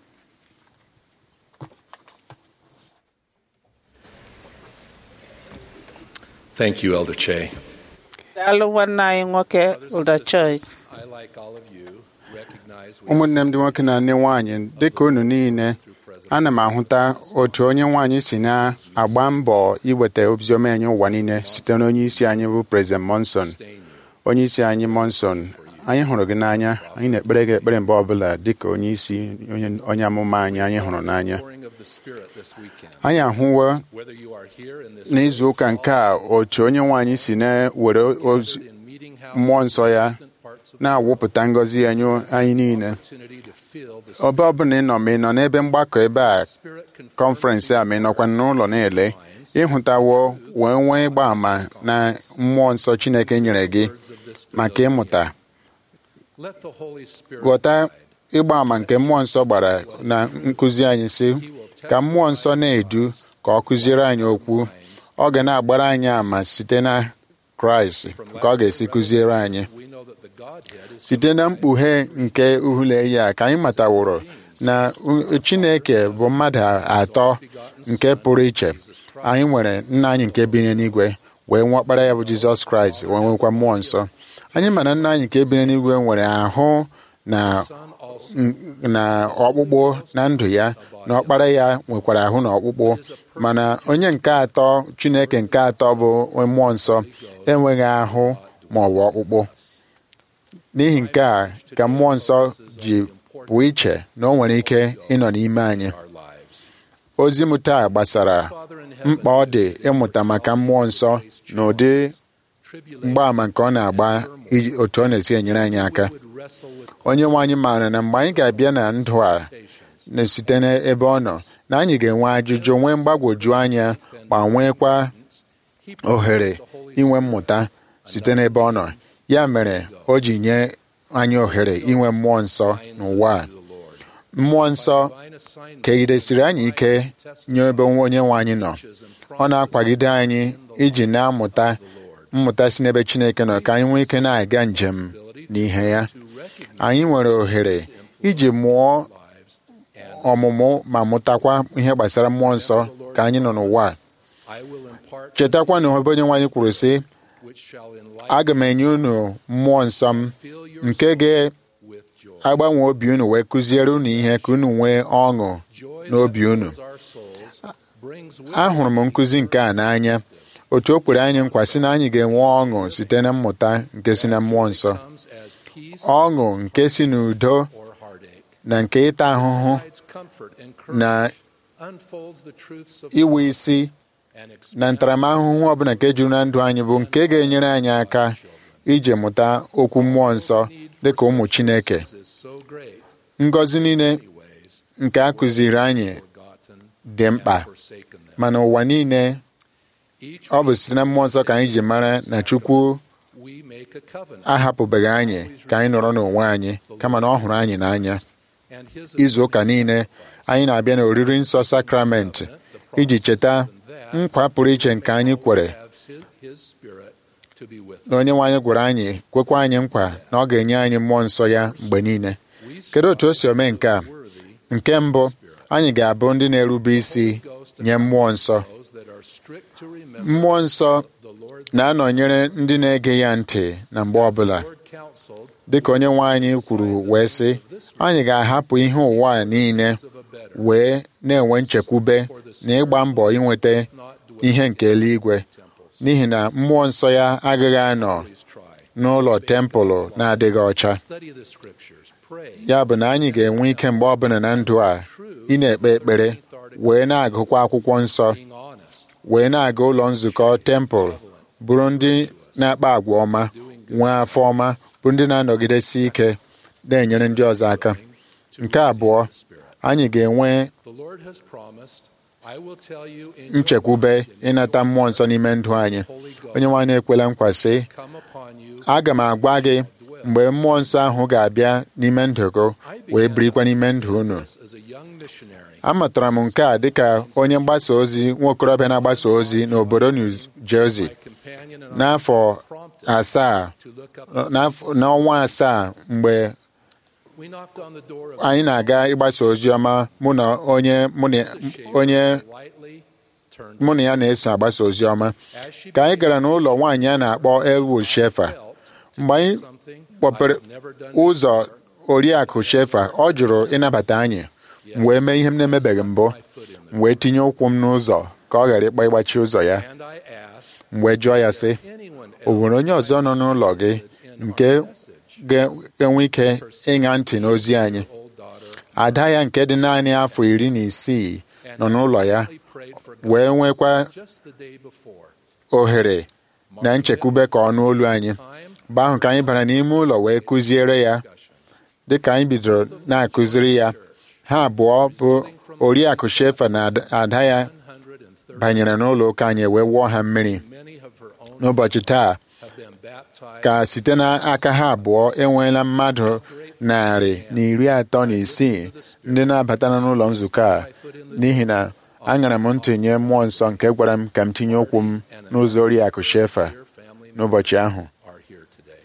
Thank you, Elder Che. daalụ nwanne anyị nwoke ụdachoi I, like all of you, recognize we ụmụnne m ndị nwoke na ndị nwaanyị dịka unu niile ana m ahụta otu onye nwaanyị si na-agba mbọ iweta oziọma anyị ụwa niile site na onye isi anyị bụ President Monson onye isi anyị Monson anyị hụrụ gị n'anya anyị na-ekpere gị ekpere mgbe ọbụla dịka onye isi onye- onye amụma anyị anyị hụrụ n'anya pouring of the Spirit this weekend. anyị ahụwo Whether you are here in this n'izu ụka nke a otu onye nwaanyị si na-were ozi in meeting house mmụọ nsọ ya parts of na-awụpụta ngọzi ya nye anyị niile opportunity to feel the ọbe ọbụla ị nọ ma ị nọ n'ebe mgbakọ ebe a Spirit confirm kọnferensị a ma ị nọkwa n'ụlọ na-ele ịhụtawo wee nwee ịgba àmà na mmụọ nsọ Chineke nyere gị maka ịmụta let the Holy Spirit ghọta ịgba àmà nke mmụọ nsọ gbara na nkụzi anyị si ka mmụọ nsọ na-edu ka ọ kụziere anyị okwu ọ ga na-agbara anyị àmà site na Kraịst ka ọ ga-esi kụziere anyị we know that the Godhead is site na mkpughe nke uhule ya ka anyị mataworo na u- Chineke bụ mmadụ atọ nke pụrụ iche anyị nwere nna anyị nke bi n'eluigwe wee nwe ọkpara ya bụ Jizọs Kraịst wee nwekwa mmụọ nsọ anyị mana nna anyị nke bi n'eluigwe nwere ahụ na n- na ọkpụkpụ na ndụ ya na ọkpara ya nwekwara ahụ na ọkpụkpụ mana onye nke atọ Chineke nke atọ bụ mmụọ nsọ enweghị ahụ ma ọ bụ ọkpụkpụ n'ihi nke a ka mmụọ nsọ ji pụọ iche na o nwere ike ịnọ n'ime anyị our lives. ozi m taa gbasara mkpa ọ dị ịmụta maka mmụọ nsọ na ụdị mgbaàmà nke ọ na-agba iji- otu ọ na-esi enyere anyị aka Wrestle with onye nwe anyị maara na mgbe anyị ga-abịa na ndụ a na site n'ebe ọ nọ na anyị ga-enwe ajụjụ nwee mgbagwoju anya ma nwekwa ohere inwe mmụta site n'ebe ọ nọ ya mere o ji nye anyị ohere inwe mmụọ nsọ n'ụwa a mmụọ nsọ divine assignment kegidesiri anyị ike nye ebe onye nwe anyị nọ ọ na-akwagide anyị iji na-amụta mmụta si n'ebe Chineke nọ ka anyị nwee ike na-aga njem n'ihe ya anyị nwere ohere iji mụọ ọmụmụ ma mụtakwa ihe gbasara mmụọ nsọ ka anyị nọ n'ụwa a. I will impart chetakwa na ebe onye nwe anyị kwuru sị which shall enlighten aga m enye unu mmụọ nsọ m fill your nke with joy. ga-agbanwe obi unu wee kụziere unu ihe ka unu nwee ọṅụ Joy n'obi that unu fills our souls brings with ahụrụ m nkụzi nke a n'anya otu o kwere anyị nkwa sị na anyị ga-enwe ọṅụ site na mmụta nke si na mmụọ nsọ comes as peace ọṅụ nke si n'udo or heartache. na nke ịta ahụhụ provides comfort and na courage, unfolds the truths of iwe God, isi and na expands ntaramahụhụ ọbụla nke juru na ndụ anyị bụ nke ga-enyere anyị aka ije mụta okwu mmụọ nsọ dịka ụmụ Chineke is so great, ngọzi niile many ways, nke a kụziri anyị forgotten dị mkpa and forsaken them. mana ụwa niile Each ọ bụ site na mmụọ nsọ ka anyị ji mara na Chukwu we make a covenant, ahapụbeghị anyị ka anyị nọrọ n'onwe anyị kama na ọ hụrụ anyị n'anya and his izu ụka niile anyị na-abịa n'oriri nsọ sakramenti iji cheta nkwa pụrụ iche nke anyị kwere have his, his spirit to be with na onye nwe anyị gwara anyị kwekwa anyị nkwa na ọ ga-enye anyị mmụọ nsọ ya mgbe niile kedu otu o si ome nke a nke mbụ anyị ga-abụ ndị na-erube isi nye mmụọ nsọ those that are strict to remember mmụọ nsọ the Lord na-anọnyere ndị na-ege ya ntị na mgbe ọbụla Lord counseled dịka onye nwe anyị kwuru wee sị anyị ga-ahapụ ihe ụwa a niile of a better, wee na-enwe nchekwube na ịgba mbọ inweta not dwell ihe nke eluigwe temples. n'ihi na mmụọ nsọ ya agaghị anọ Please try. n'ụlọ tempụlụ na-adịghị ọcha Study the scriptures, pray, ya bụ na anyị ga-enwe ike mgbe ọbụla na ndụ a ị na-ekpe ekpere wee na-agụkwa akwụkwọ nsọ being honest, wee na-aga ụlọ nzukọ tempụl bụrụ ndị na-akpa agwa ọma nwee afọ ọma bụ ndị na-anọgidesi ike na-enyere ndị ọzọ aka nke abụọ anyị ga-enwe the Lord has promised, I will tell you in your nchekwube ịnata mmụọ nsọ n'ime ndụ anyị onye nwe anyị ekwela nkwa sị come upon you. aga m agwa gị mgbe mmụọ nsọ ahụ ga-abịa n'ime ndụ gị wee birikwa n'ime ndụ unu This as a young missionary, amatara m nke a dịka onye mgbasa ozi nwaokorobịa na-agbasa ozi n'obodo New Jersey my companion and I n'afọ prompted asaa to look up. n'afọ- n'ọnwa asaa mgbe We knocked on the door of anyị na-aga ịgbasa ozi ọma mụ na onye mụ na onye lightly turned mụ na ya na-eso agbasa ozi ọma as she ka anyị gara n'ụlọ nwaanyị a na-akpọ Elwood Shefa felt mgbe anyị something kpọpere I've never done ụzọ oriakụ Shefa ọ jụrụ ịnabata anyị m wee mee ihe m na-emebeghị mbụ my foot in m wee tinye ụkwụ m n'ụzọ ka ọ ghara ịkpa ịgbachi ụzọ ya there. And I asked m wee jụọ ya sị anyone o nwere onye ọzọ nọ n'ụlọ gị nke ga- ga-enwe ike ịṅa ntị n'ozi anyị old daughter ada ya nke dị naanị afọ iri na isii nọ n'ụlọ ya we prayed for wee nwekwa just the day before. ohere na nchekwube ka ọ nụ olu anyị Time mgbe ahụ ka anyị bara n'ime ụlọ wee kụziere ya dịka anyị bidoro na-akụziri ya ha abụọ bụ oriakụ shefa na ada- ada ya 130 banyere n'ụlọ ụka anyị wee wụọ ha mmiri many of her own n'ụbọchị taa have been baptized ka site n'aka ha abụọ enweela mmadụ narị na iri atọ na isii ndị na-abatana n'ụlọ nzukọ a n'ihi na aṅara m ntị nye mmụọ nsọ nke gwara m ka m tinye ụkwụ m n'ụzọ oriakụ shefa your family n'ụbọchị ahụ are here today.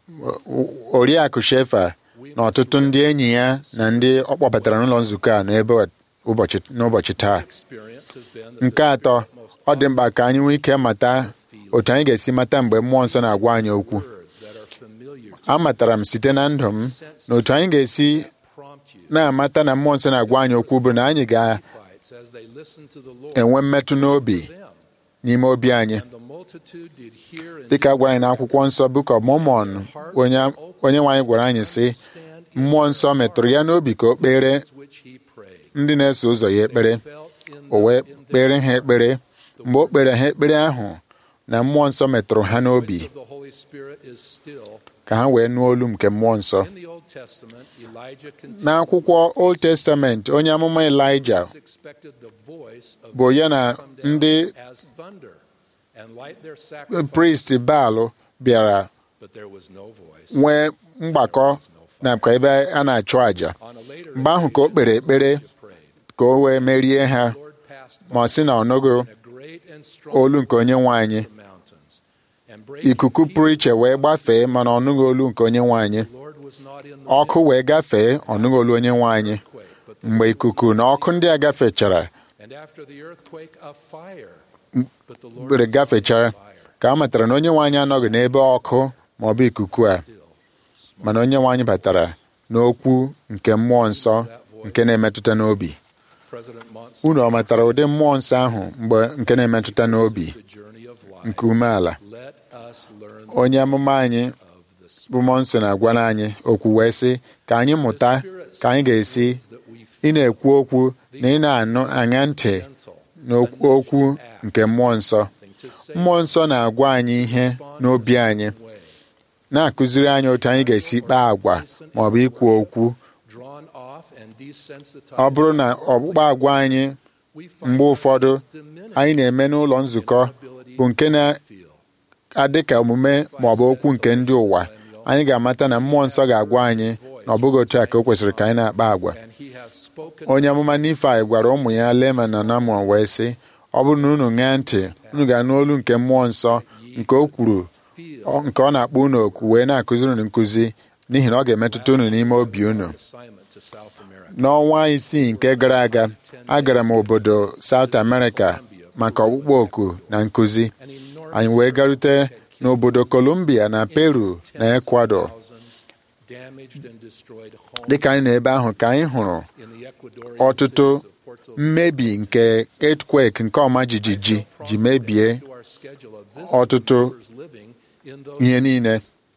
oriakụ shefa na ọtụtụ ndị enyi ya na ndị ọ kpọbatara n'ụlọ nzukọ a n'ebe ụbọchị n'ụbọchị taa Experience has been that nke atọ ọ dị mkpa ka anyị nwee ike mata otu anyị ga-esi mata mgbe mmụọ nsọ na-agwa anyị okwu words that are familiar to amatara m site na ndụ m na otu anyị ga-esi prompt you na-amata na mmụọ nsọ na-agwa anyị okwu bụ na anyị fights as they listen to the Lord ga-enwe mmetụ n'obi them. n'ime obi anyị And the multitude did hear and dịka a gwara anyị n'akwụkwọ nsọ Book of Mormon onye onye nwe anyị gwara anyị sị understand in mmụọ nsọ metụrụ ya n'obi ka o kpere which he prayed. ndị na-eso ụzọ ya ekpere Felt in o wee the, in kpere ha ekpere mgbe o kpere ha ekpere ahụ na mmụọ nsọ metụrụ ha the n'obi voice of the Holy Spirit is still. ka ha wee nụọ olu nke mmụọ nsọ In the Old Testament, Elijah continued n'akwụkwọ Old Testament onye amụma Elijah expected the voice of bụ ya na come down ndị as thunder and light their sacrifice, priest Baal bịara but there was no voice. nwee mgbakọ nakwa ebe a na-achụ àjà On a later mgbe ahụ ka o kpere ekpere Elijah prayed. ka o wee merie ha Lord passed ma ọ sị na ọ nụghị by a great and strong olu nke onye nwe anyị the mountains, and breaking ikuku pụrụ iche wee gbafee mana ọ nụghị olu nke onye nwe anyị the Lord was not in the ọkụ wee gafee ọ nụghị olu onye nwe anyị earthquake, but the mgbe ikuku na ọkụ ndị a gafechara and after the earthquake a fire. But the Lord bere was gafechara fire, ka a matara na onye nwe anyị anọghị n'ebe ọkụ ma ọ bụ ikuku a still. mana onye nwe anyị batara n'okwu nke mmụọ nsọ nke na-emetụta n'obi President Monson, unu ọ matara ụdị mmụọ nsọ ahụ mgbe nke na-emetụta n'obi the journey of life. nke umeala Let us learn onye amụma anyị of the bụ mmụọ nsọ na-agwara anyị okwu wee sị ka anyị mụta ka anyị ga-esi ị na-ekwu okwu na ị na-anụ anya ntị n'okwu okwu nke mmụọ nsọ mmụọ nsọ na-agwa anyị ihe n'obi anyị na-akụziri anyị otu anyị ga-esi kpaa agwa ma ọ bụ ikwu okwu ọ bụrụ na ọkpụkpa agwa anyị mgbe ụfọdụ anyị na-eme n'ụlọ nzukọ bụ nke na-adị ka omume ma ọ bụ okwu nke ndị ụwa anyị ga-amata na mmụọ nsọ ga-agwa anyị na ọ bụghị otu a ka o kwesịrị ka anyị na-akpa agwa onye amụma Nifai gwara ụmụ ya Leman na Namọn wee sị ọ bụrụ na unu ṅaa ntị unu ga-anụ olu nke mmụọ nsọ nke o kwuru nke ọ na-akpọ unu oku wee na-akụziri unu nkụzi n'ihi na ọ ga-emetụta unu n'ime obi unu n'ọnwa isii nke gara aga agara m obodo South America maka ọkpụkpọ oku na nkụzi anyị wee garute n'obodo Colombia na Peru na Ecuador dịka anyị nọ ebe ahụ ka anyị hụrụ ọtụtụ mmebi nke earthquake nke ọma jijiji ji mebie ọtụtụ ihe niile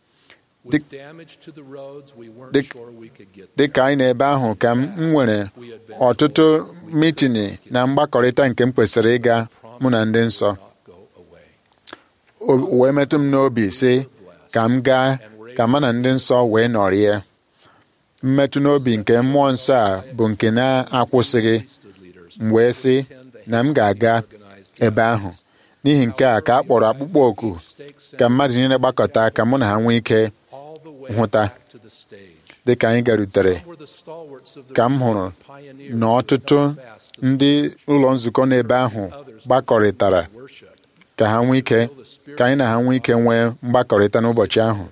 dị ka anyị nọ ebe ahụ ka m nwere ọtụtụ mitini na mgbakọrịta nke m kwesịrị ịga mụ na ndị nsọ wee metụ m n'obi sị ka m gaa ka mụ na ndị nsọ wee nọrịa mmetụ n'obi nke mmụọ nsọ a bụ nke na-akwụsịghị m wee sị na m ga-aga ebe ahụ n'ihi nke a ka a kpọrọ akpụkpọ oku ka mmadụ niile gbakọta ka mụ na ha nwee ike hụta dị ka anyị garutere ka m hụrụ na ọtụtụ ndị ụlọ nzukọ n'ebe ahụ gbakọrịtara ka ha nwee ike ka anyị na ha nwee ike nwee mgbakọrịta n'ụbọchị ahụ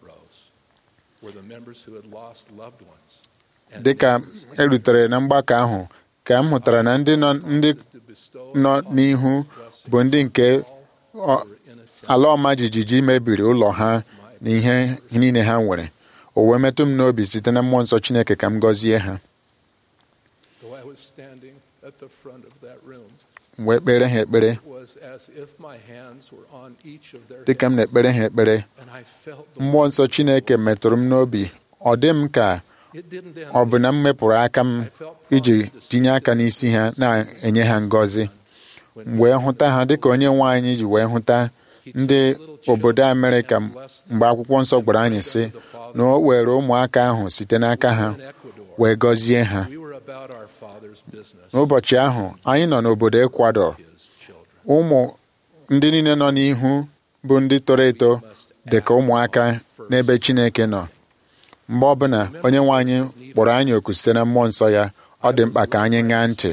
dị ka erutere na mgbakọ ahụ ka m hụtara na ndị nọ n'ihu bụ ndị nke ala ọma jijiji mebiri ụlọ ha na ihe niile ha nwere o wee metụ m n'obi site na mmụọ nsọ Chineke ka m gọzie ha wee kpere ha ekpere dịka m na-ekpere ha ekpere mmụọ nsọ Chineke metụrụ m n'obi ọ dị m ka ọ bụ na m mepụrụ aka m iji tinye aka n'isi ha na-enye ha ngọzi m wee hụta ha dịka onye nwe anyị ji wee hụta ndị obodo Amerịka mgbe akwụkwọ nsọ gwara anyị sị na o were ụmụaka ahụ site n'aka ha wee gọzie ha n'ụbọchị ahụ anyị nọ n'obodo Ecuador ụmụ ndị niile nọ n'ihu bụ ndị toro eto dị ka ụmụaka n'ebe Chineke nọ mgbe ọbụla onye nwe anyị kpọrọ anyị oku site na mmụọ nsọ ya ọ dị mkpa ka anyị ṅaa ntị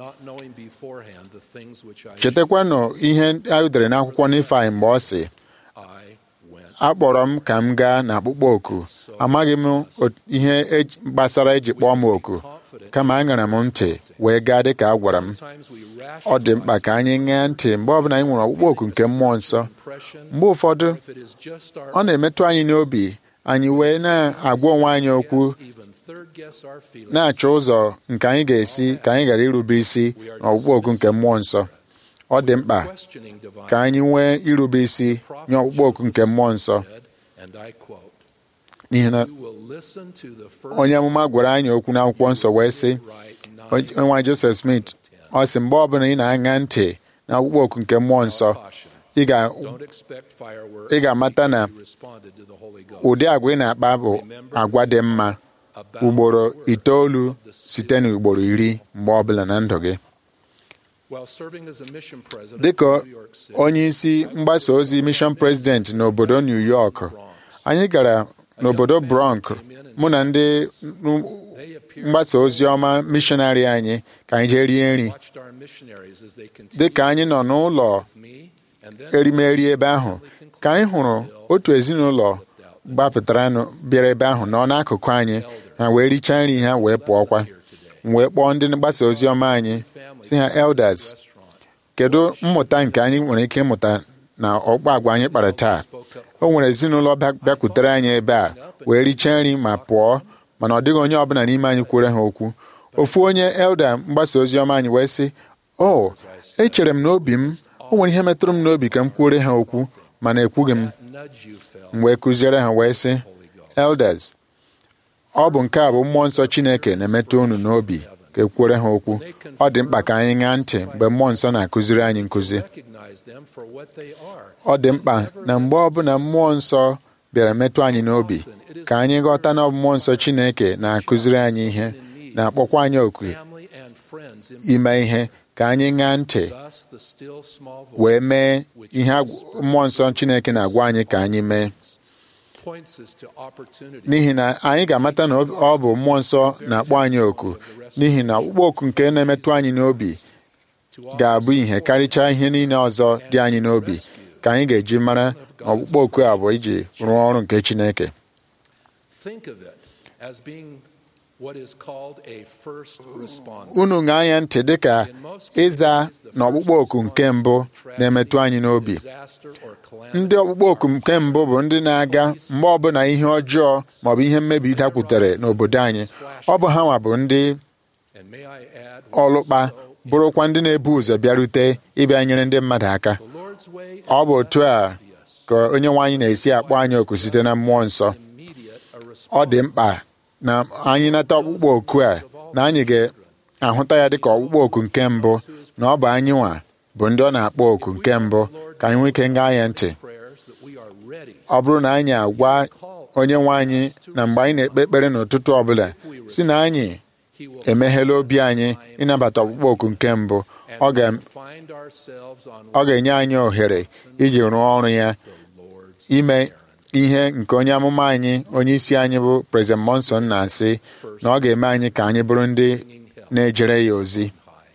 chetakwanụ ihe a dere n'akwụkwọ Nifai mgbe ọ sị akpọrọ m ka m gaa n'akpụkpọ oku amaghị m ihe gbasara eji kpọọ m oku kama aṅara m ntị wee gaa dị ka a gwara m ọ dị mkpa ka anyị ṅaa ntị mgbe ọbụla anyị nwere ọkpụkpọ oku nke mmụọ nsọ mgbe ụfọdụ ọ na-emetụ anyị n'obi anyị wee na-agwa onwe anyị okwu na-achọ ụzọ nke anyị ga-esi ka anyị ghara irube isi n'ọkpụkpọ oku nke mmụọ nsọ ọ dị mkpa ka anyị nwee irube isi nye ọkpụkpọ oku nke mmụọ nsọ n'ihi na onye amụma gwara anyị okwu n'akwụkwọ nsọ wee sị nwa Joseph Smith ọ sị mgbe ọbụla ị na-aṅa ntị na ọkpụkpọ oku nke mmụọ nsọ ị ga-amata na ụdị agwa ị na-akpa bụ agwa dị mma ugboro itoolu site n'ugboro iri mgbe ọbụla na ndụ gị dị ka onye isi mgbasa ozi mission president n'obodo New York anyị gara n'obodo Bronx mụ na ndị mgbasa ozi ọma mishonarị anyị ka anyị jee rie nri dị ka anyị nọ n'ụlọ erimeri ebe ahụ ka anyị hụrụ otu ezinụlọ gbapụtara bịara ebe ahụ nọ n'akụkụ anyị ha wee richaa nri ha wee pụọkwa wee kpọọ ndị mgbasa ozi ọma anyị si ha elders kedu mmụta nke anyị nwere ike ịmụta na ọkpa agwa anyị kpara taa o nwere ezinụlọ bịakwutere anyị ebe a wee richaa nri ma pụọ mana ọ dịghị onye ọbụla n'ime anyị kwere ha okwu ofu onye elda mgbasa ozi ọma anyị wee sị o echere m n'obi m o nwere ihe metụrụ m n'obi ka m kwuore ha okwu mana ekwughị m m wee kụziere ha wee sị elders ọ bụ nke a bụ mmụọ nsọ Chineke na-emetụ unu n'obi ka ekwere ha okwu ọ dị mkpa ka anyị ṅaa ntị mgbe mmụọ nsọ na-akụziri anyị nkụzi recognize them for what they are. ọ dị mkpa na mgbe ọbụla mmụọ nsọ bịara metụ anyị n'obi ka anyị ghọta na ọ bụ mmụọ nsọ Chineke na-akụziri anyị ihe na-akpọkwa anyị oku Family and friends in ime ihe ka anyị ṅaa ntị thus the still small wee voice mee ihe agw- mmụọ nsọ Chineke na-agwa anyị ka anyị mee points us to opportunity n'ihi na anyị ga-amata na ọ bụ mmụọ nsọ na-akpọ anyị oku n'ihi na ọkpụkpọ oku nke na-emetụ anyị n'obi ga-abụ ihe karịchaa ihe niile ọzọ dị anyị n'obi ka anyị ga-eji mara na ọkpụkpọ oku a bụ iji rụọ ọrụ nke Chineke think of it as being what is called a first responder. unu ṅaa anya ntị dịka ịza na ọkpụkpọ oku nke mbụ na-emetụ anyị n'obi Disaster or calamity ndị ọkpụkpọ oku nke mbụ bụ ndị na-aga mgbe ọbụla ihe ọjọọ maọbụ ihe mmebi dakwutere n'obodo anyị ọ bụ ha nwa bụ ndị and may I add ọlụkpa bụrụkwa ndị na-ebu ụzọ bịarute ịbịa nyere ndị mmadụ aka the Lord's way is ọ bụ otu a ka onye nwe anyị na-esi akpọ anyị oku site na mmụọ nsọ immediate a ọ dị response mkpa na anyị nata ọkpụkpọ oku a na anyị ga-ahụta ya dịka ọkpụkpọ oku nke mbụ na ọ bụ anyị nwa bụ ndị ọ na-akpọ oku nke mbụ ka anyị nwee ike gaa ya ntị prayers that we are ready ọ bụrụ na anyị agwa onye nwe anyị na mgbe anyị na-ekpe ekpere n'ụtụtụ ọbụla si na anyị he will emeghela obi anyị ịnabata ọkpụkpọ oku nke mbụ ọ ga- and find ourselves on ọ ga-enye anyị ohere iji rụọ ọrụ ya the Lord's ime ihe nke onye amụma anyị onye isi anyị bụ President Monson na-asị na ọ ga-eme anyị ka anyị bụrụ ndị na-ejere ya ozi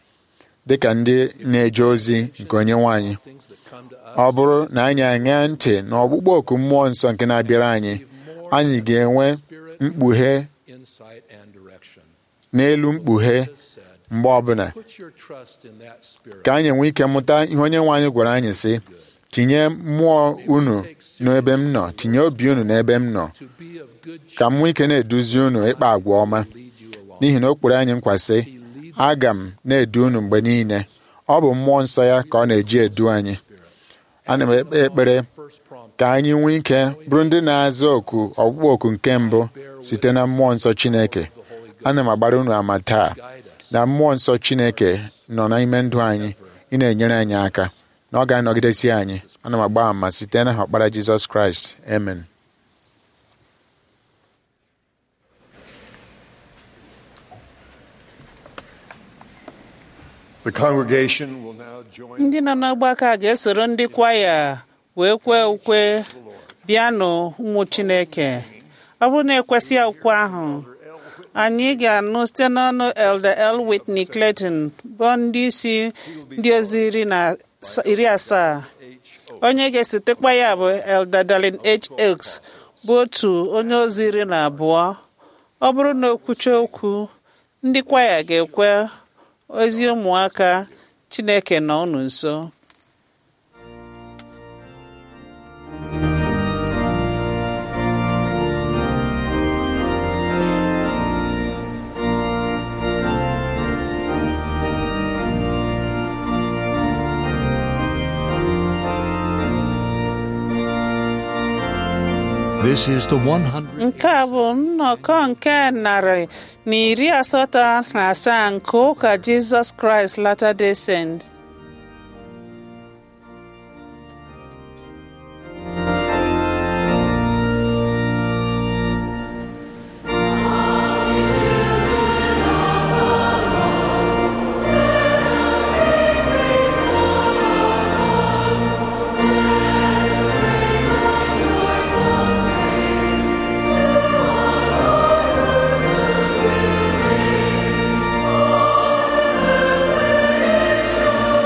dịka ndị na-eje ozi nke onye nwe anyị things that come to us ọ bụrụ na anyị aṅaa ntị na ọgbụgbọ oku mmụọ nsọ nke na-abịara anyị anyị ga-enwe mkpughe insight and direction. n'elu mkpughe It is said, mgbe ọbụla put your trust in that spirit. ka anyị nwee ike mụta ihe onye nwe anyị gwara anyị sị tinye mmụọ unu n'ebe m nọ tinye obi unu n'ebe m nọ to be of good ka m nwee ike na-eduzi unu ịkpa agwa ọma lead you along. n'ihi na o kwere anyị nkwa sị aga m na-edu unu mgbe niile ọ bụ mmụọ nsọ ya ka ọ na-eji edu anyị ana m ekpe ekpere First prompt ka anyị nwee ike bụrụ ndị na-aza oku ọkpụkpọ oku nke mbụ site na mmụọ nsọ Chineke ana m agbara unu ama taa na mmụọ nsọ Chineke nọ n'ime ndụ anyị ị na-enyere anyị aka na ọ ga-anọgidesi anyị ana m agba ama site na ọkpara Jizọs Kraịst amen The congregation will now join. ndị nọ n'ọgbakọ a ga-esoro ndị kwaya wee kwee ukwe bịanụ ụmụ chineke ọ bụrụ na ekwesị ukwe ahụ anyị ga-anụ site n'ọnụ elder l whitney clayton bụ ndị isi ndị ozi iri na asa- iri asaa onye ga-esotekwa ya bụ elder darlin h oaks bụ otu onye ozi iri na abụọ ọ bụrụ na okwucha okwu ndị kwaya ga-ekwe ozi ụmụaka chineke nọ unu nso This is the 100. nke a bụ nnọkọ nke narị na iri asatọ na asaa nke ụka jizọs kraịst latter-day saints Thank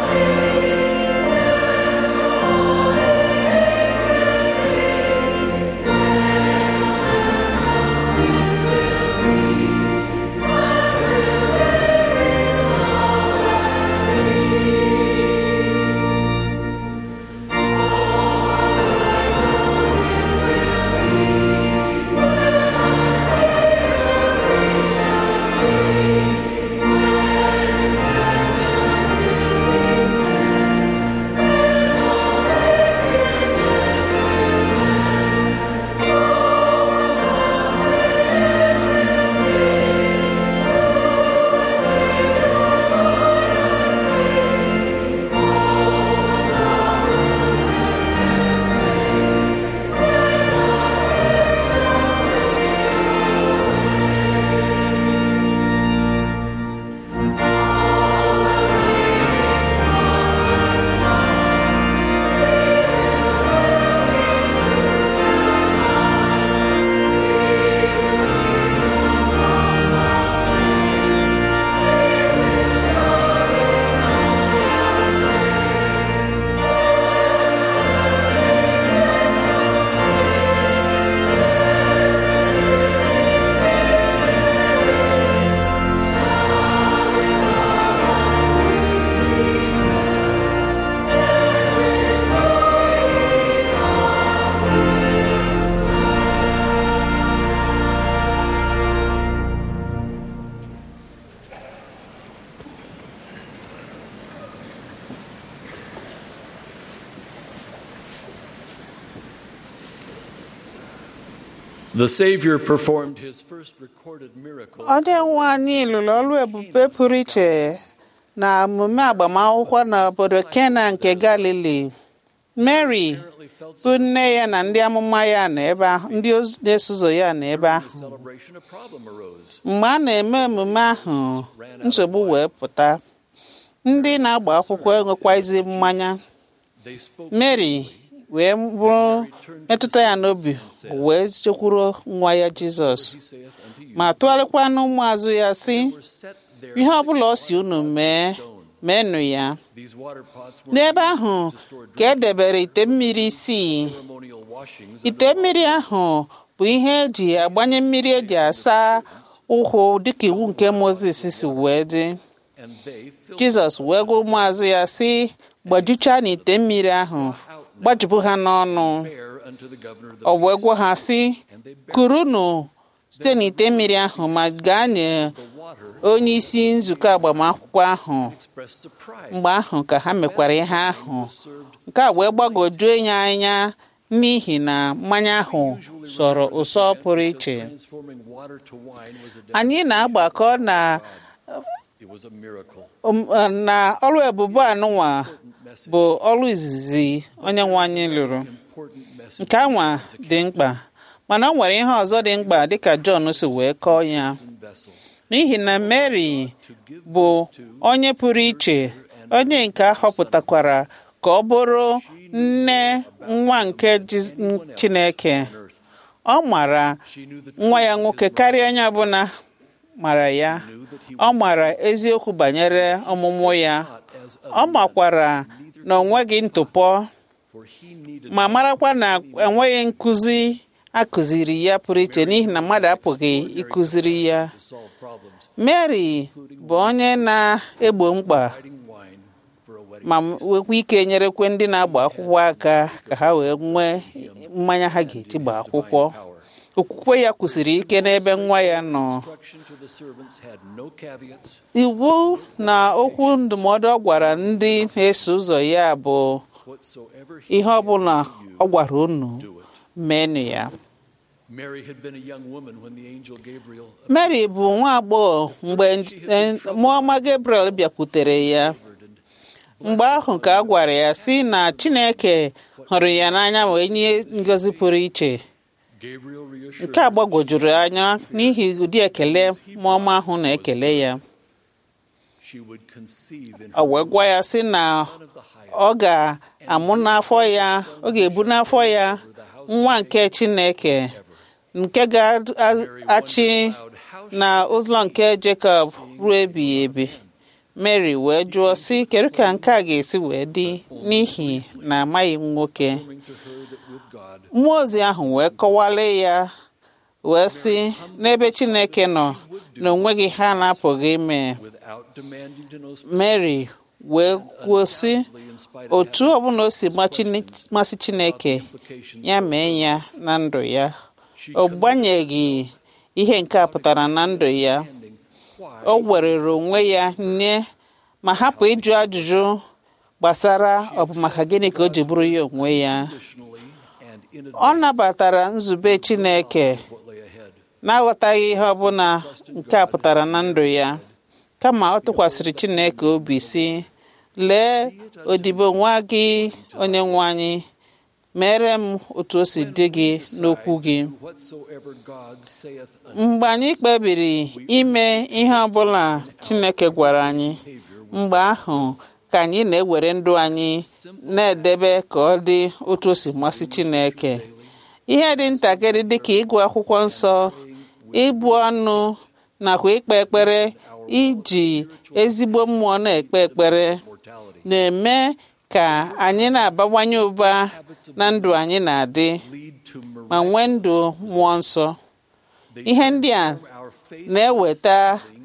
The Savior performed his first recorded miracle. onye nwe anyị lụrụ ọrụ ebube pụrụ iche na emume agbamakwụkwọ n'obodo Kena nke Galili Mary bụ nne ya na ndị amụma ya na ebe ahụ ndị oz- na-eso ụzọ ya na ebe ahụ Celebration, a problem arose. mgbe a na-eme emume ahụ nsogbu wee pụta ndị na-agba akwụkwọ enwekwaghịzi mmanya They spoke Mary wee bụrụ metụta ya n'obi wee chekwuru nwa ya Jizọs he saith unto you, ma tụgharịkwa n'ụmụazụ ya sị were set there ihe ọbụla ọ si unu mee meenụ ya these water pots were n'ebe ahụ ka e debere ite mmiri isii ceremonial washings of ite mmiri ahụ bụ ihe eji agbanye mmiri eji asa ụkwụ dịka iwu nke Mozis si wee dị and they filled Jizọs wee gwa ụmụazụ ya sị gbajuchaa n'ite mmiri ahụ gbajupụ ha n'ọnụ bear unto the governor of the ọ wee gwa ha sị kurunu site n'ite mmiri ahụ ma gaa nye water onye isi nzukọ agbamakwụkwọ ahụ expressed surprise. mgbe ahụ ka ha mekwara ihe ahụ nke a wee gbagwojuo ya anya n'ihi na mmanya ahụ sọrọ ụsọ pụrụ iche Transforming water to wine was a anyị na-agbakọ na it was a miracle. um, na ọrụ ebube anụnwa bụ ọrụ izizi onye nwe anyị lụrụ Important message nke anwa dị mkpa mana ọ nwere ihe ọzọ dị mkpa dịka Jọn si wee kọọ ya and vessel. n'ihi na Mary bụ onye pụrụ iche onye nke a họpụtakwara ka ọ bụrụ nne nwa nke Jiz- Chineke ọ mara She knew the nwa ya nwoke karịa onye ọbụla mara ya ọ mara eziokwu banyere ọmụmụ ya as ọ makwara na o nweghị ntụpọ for he needed ma marakwa na enweghị nkụzi akụziri ya pụrụ iche n'ihi na mmadụ apụghị ịkụziri ya to solve problems. Mary bụ onye na-egbo mkpa Hiding wine for a wedding. ma nwekwa ike nyerekwe ndị na-agba akwụkwọ aka ka ha wee nwee mmanya ha ga-eji gbaa akwụkwọ Power. okwukwe ya kwụsiri ike n'ebe nwa ya nọ Instruction to the servants had no caveats. iwu na okwu ndụmọdụ ọ gwara ndị na-eso ụzọ ya bụ Whatsoever he ihe ọbụla said ọ gwara unu do it. meenụ ya Mary had been a young woman when the angel Gabriel Mary bụ nwa agbọghọ mgbe eh, mmụọ ọma Gabriel bịakwutere ya mgbe ahụ ka a gwara ya sị na Chineke hụrụ ya n'anya wee nye ngọzi pụrụ iche Gabriel reassured nke a gbagwojuru anya n'ihi ụdị ekele mmụọ ọma ahụ na-ekele ya she would conceive in ọ wee gwa ya sị na son of the high ọ ga-amụ n'afọ ya ọ ga-ebu n'afọ ya nwa nke Chineke nke ga-achị na ụlọ nke Jekọb ruo ebighị ebi Mary wee jụọ sị kedu ka nke a ga-esi wee dị n'ihi na amaghị m nwoke coming to her that with God mmụọ ozi ahụ wee kọwale ya wee sị n'ebe Chineke nọ na onweghị ha na-apụghị ime without demanding to know Mary wee kwuo sị specifically in spite of otu ọbụla o si gba Chine- masị Chineke implications ya mee ya na ndụ ya ọ gbanyeghị ihe nke a pụtara na ndụ ya ending why o werere onwe ya nye ma hapụ ịjụ ajụjụ gbasara ọ bụ maka gịnị ka o ji bụrụ ya onwe ya additionally and in ọ advance nabatara nzube Chineke what lay ahead. na-aghọtaghị ihe ọbụla nke a pụtara na ndụ ya kama ọ tụkwasịrị Chineke obi si lee odibo nwa gị onye nwe anyị mere m otu o si dị gị n'okwu gị Whatsoever God saith unto mgbe anyị kpebiri ime ihe ọbụla Chineke gwara anyị mgbe ahụ ka anyị na-ewere ndụ anyị na-edebe ka ọ dị otu o si masị Chineke ihe dị ntakịrị dịka ịgụ akwụkwọ nsọ ịbụ ọnụ nakwa ikpe ekpere iji ezigbo mmụọ na-ekpe ekpere mortality na-eme ka anyị na-abawanye ụba na ndụ anyị na-adị lead to ma nwee ndụ mmụọ nsọ ihe ndị a our faith na-eweta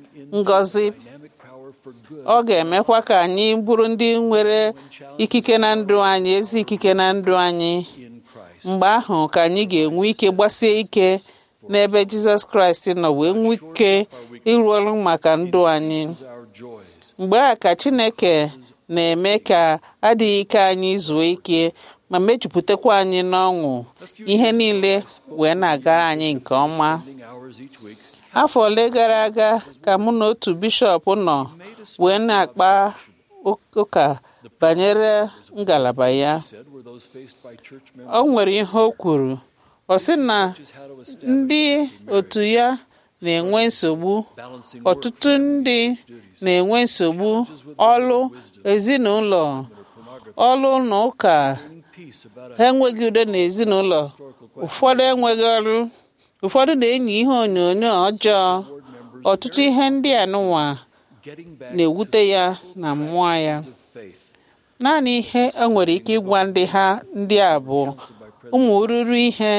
ngọzi dynamic power for good ọ ga-emekwa ka anyị bụrụ ndị nwere ikike na ndụ anyị ezi ikike na ndụ anyị in Christ. mgbe ahụ ka anyị ga-enwe ike gbasie ike n'ebe Jizọs Kraịst nọ wee nwee ike ịrụ ọrụ maka ndụ anyị Our joys mgbe a ka Chineke na-eme ka adịghị ike anyị zuo ike ma mejupụtakwa anyị n'ọṅụ ihe niile wee na-agara anyị nke ọma spending hours each week afọ ole gara aga ka mụ na otu bishọp nọ wee na-akpa ụ- ụka banyere ngalaba ya said were those faced by church o members nwere ihe o kwuru ọ sị na is how to establish ndị otu ya na-enwe nsogbu balancing ọtụtụ ndị na-enwe nsogbu ọlụ ezinụlọ ọlụ na ụka peace about ha enweghị udo n'ezinụlọ ụfọdụ enweghị ọrụ ụfọdụ na-enyi ihe onyonyo ọjọọ ọtụtụ ihe ndị a nụnwa getting back na-ewute ya na mmụọ ya of faith naanị ihe e nwere ike ịgwa ndị ha ndị a bụ ụmụ ruru ihe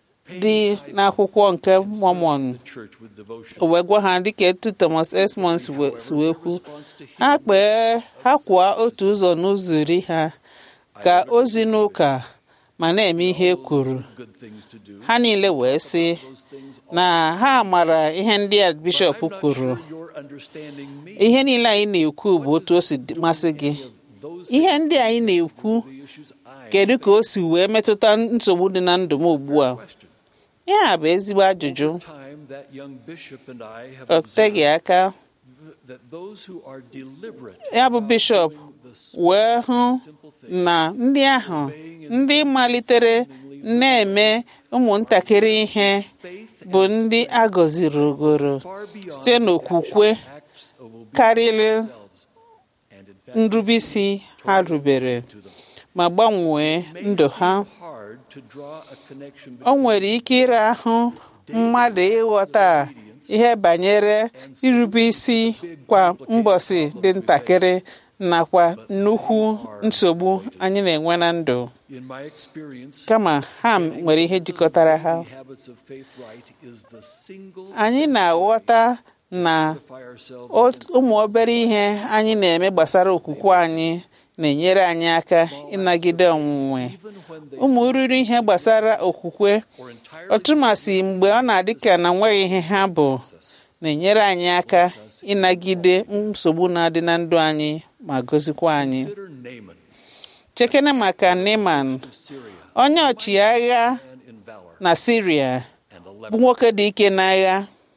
dị n'akwụkwọ nke Mormon church with devotion o wee gwa ha dịka etu Thomas Esmond si wee- si wee kwu ha kpee ha kwụọ otu ụzọ n'ụzọ iri ha ka ozi n'ụka ma na-eme ihe e kwuru good things to do ha niile wee sị those things na ha mara ihe ndị a bishọp I'm not kwuru sure you're understanding me ihe niile anyị na-ekwu bụ otu o si dị- masị gị those ihe ndị anyị na-ekwu the issues I kedu ka o si wee metụta nsogbu dị na ndụ m ugbu a question ihe a bụ ezigbo ajụjụ time that young bishop and I have ọ teghị observed aka th- that those who are deliberate ya bụ bishọp the wee hụ simple thing na ndị ahụ ndị malitere na-eme ụmụntakịrị ihe faith bụ ndị a gọziri ogoro far beyond site n'okwukwe acts of obedience karịrị themselves and in fact nrubeisi ha rubere to them ma gbanwee may ndụ ha seem hard to draw a connection o nwere ike ire ahụ mmadụ ịghọta ihe banyere irube isi kwa mbọsị dị ntakịrị nakwa nnukwu nsogbu anyị na-enwe na ndụ in my experience kama ha nwere ihe jikọtara ha the habits of faith right is the single anyị na-aghọta na identify ourselves ot- ụmụ obere ihe anyị na-eme gbasara okwukwe anyị na-enyere anyị aka ịnagide ọnwụnwe even when they ụmụ ruru ihe gbasara okwukwe or entirely ọtụmasị mgbe ọ na-adị ka na nweghị ihe ha bụ na-enyere anyị aka ịnagide nsogbu na-adị na ndụ anyị ma gozikwa anyị consider Naaman chekene maka Neman of Syria onye ọchịagha and in valor na Siria and a bụ leper nwoke dị ike n'agha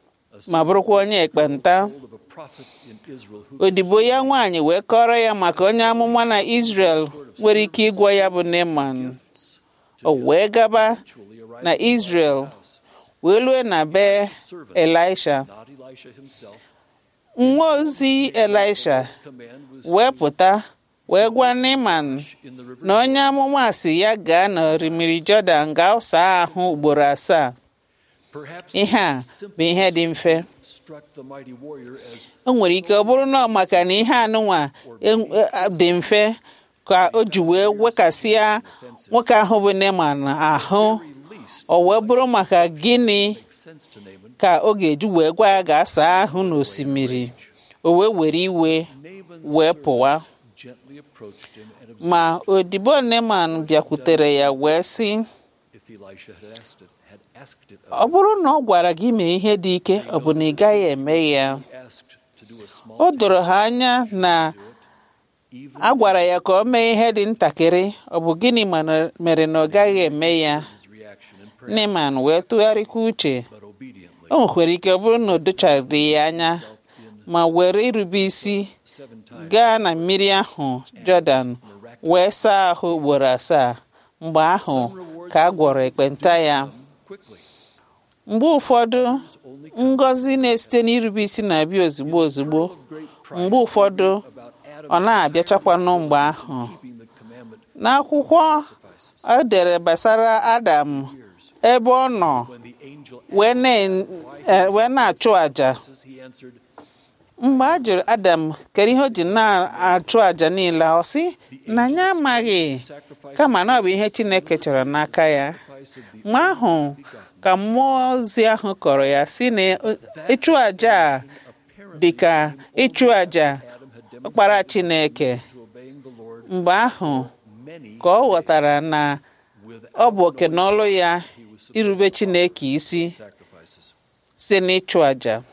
ma bụrụkwa onye ekpenta told of a prophet in Israel who odibo ya nwaanyị wee kọrọ ya maka onye amụma na Israel nwere ike ịgwọ ya bụ Neman o wee gaba actually arrived na Israel wee lue na be Elisha not Elisha himself nwa ozi Elisha command was wee pụta wee gwa Neman in the river na onye amụma si ya gaa n'orimiri Jọdan gaa saa ahụ ugboro asaa perhaps ihe a this bụ ihe dị mfe struck the mighty warrior as o nwere ike ọ bụrụ na ọ maka na ihe anụnwa en- e- dị mfe ka o ji wee wekasịa nwoke ahụ bụ Neman ahụ least o wee bụrụ maka gịnị sense to Naaman ka ọ ga-eji wee gwa ya gaa saa ahụ n'osimiri o wee were iwe Naaman's wee pụwa gently approached him and observed ma odibo Neman bịakwutere ya wee sị if Elisha had asked it had asked it ọ bụrụ na ọ gwara gị mee ihe dị ike ọ bụ na ị gaghị eme ya asked to do a small o doro ha anya na even a gwara ya ka ọ mee ihe dị ntakịrị ọ bụ gịnị mana- mere na ọ gaghị eme ya his reaction and prayer Neman wee tụgharịkwa uche but obediently o nwekwara ike ọ bụrụ na o dochaghị ya anya ma were irube isi seven times gaa na mmiri ahụ Jọdan wee saa ahụ ugboro asaa mgbe ahụ ka a gwọrọ ekpenta ya quickly mgbe ụfọdụ ngọzi na-esite n'irube isi na-abịa ozugbo ozugbo great mgbe ụfọdụ about Adam ọ na-abịachakwanụ mgbe ahụ keeping the commandment n'akwụkwọ o dere gbasara Adam ebe ọ nọ when the angel wee na- eh, wee na-achụ àjà asks he answered mgbe a jụrụ Adam kedu ihe o ji na-achụ àjà niile ọ sị na ya amaghị kama na ọ bụ ihe Chineke chọrọ n'aka ya Christ of the mgbe ahụ ka mmụọ ozi ahụ kọrọ ya si na ịchụ àjà a dị ka ịchụ àjà ọkpara Chineke to obeying the Lord mgbe ahụ many ka ọ ghọtara na with ọ bụ oke n'ọlụ ya irube Chineke isi sacrifices site n'ịchụ àjà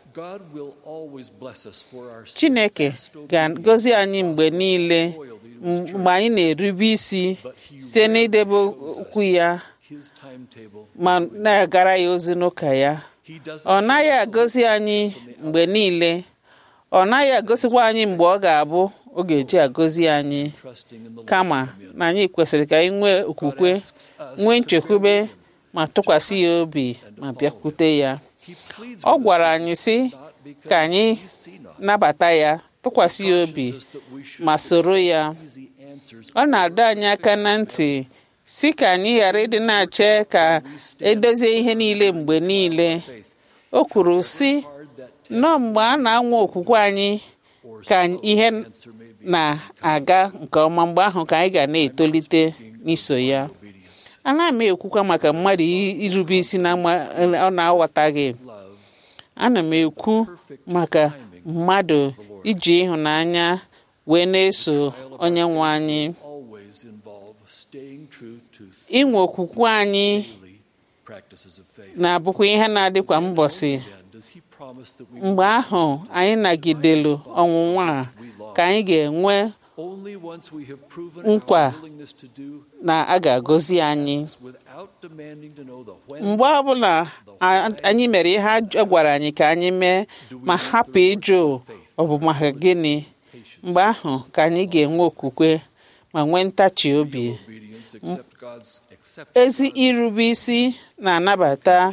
God will always bless us for our chineke ga-agọzi anyị mgbe niile mgbe anyị na-erube isi site n'idebe okwu ya His timetable. ma na-agara ya ozi n'ụka ya He doesn't ọ naghị agọzi anyị mgbe niile ọ naghị agọzikwa anyị mgbe ọ ga-abụ ọ ga-eji agọzi anyị trusting in the Lord. kama na anyị kwesịrị ka anyị nwee okwukwe nwee nchekwube ma tụkwasị ya obi ma bịakwute ya He pleads ọ with gwara us anyị sị not because ka anyị we see not. nabata ya tụkwasị ya obi Cautions us that we should ma soro ya easy answers ọ na-adọ anyị aka na ntị si ka anyị ghara ịdị na-ache ka edozie ihe niile mgbe niile faith o kwuru si hard that nọọ mgbe a na-anwa okwukwe anyị or ka slow ihe answer may be na-aga nke ọma mgbe ahụ ka anyị ga na-etolite n'iso ya obedience. anaghị m ekwukwa maka mmadụ i- irube isi na ama- ọ na-aghọtaghị Love ana m ekwu maka mmadụ iji ịhụnanya wee na-eso onye nwe anyị always involve staying true to inwe okwukwe anyị daily practices of faith. na-abụkwa ihe na-adịkwa mbọsị Again, does he promise that we mgbe ahụ anyị nagidelu ọnwụnwa a ka anyị ga-enwe only once we have proven nkwa our willingness to do na a ga-agọzi anyị without demanding to know the when mgbe ọbụla a- anyị mere ihe a gwara anyị ka anyị mee ma hapụ ịjụ ọ bụ maka gịnị mgbe ahụ ka anyị ga-enwe okwukwe ma nwee ntachi obi obedience accept God's accept ezi irube isi na-anabata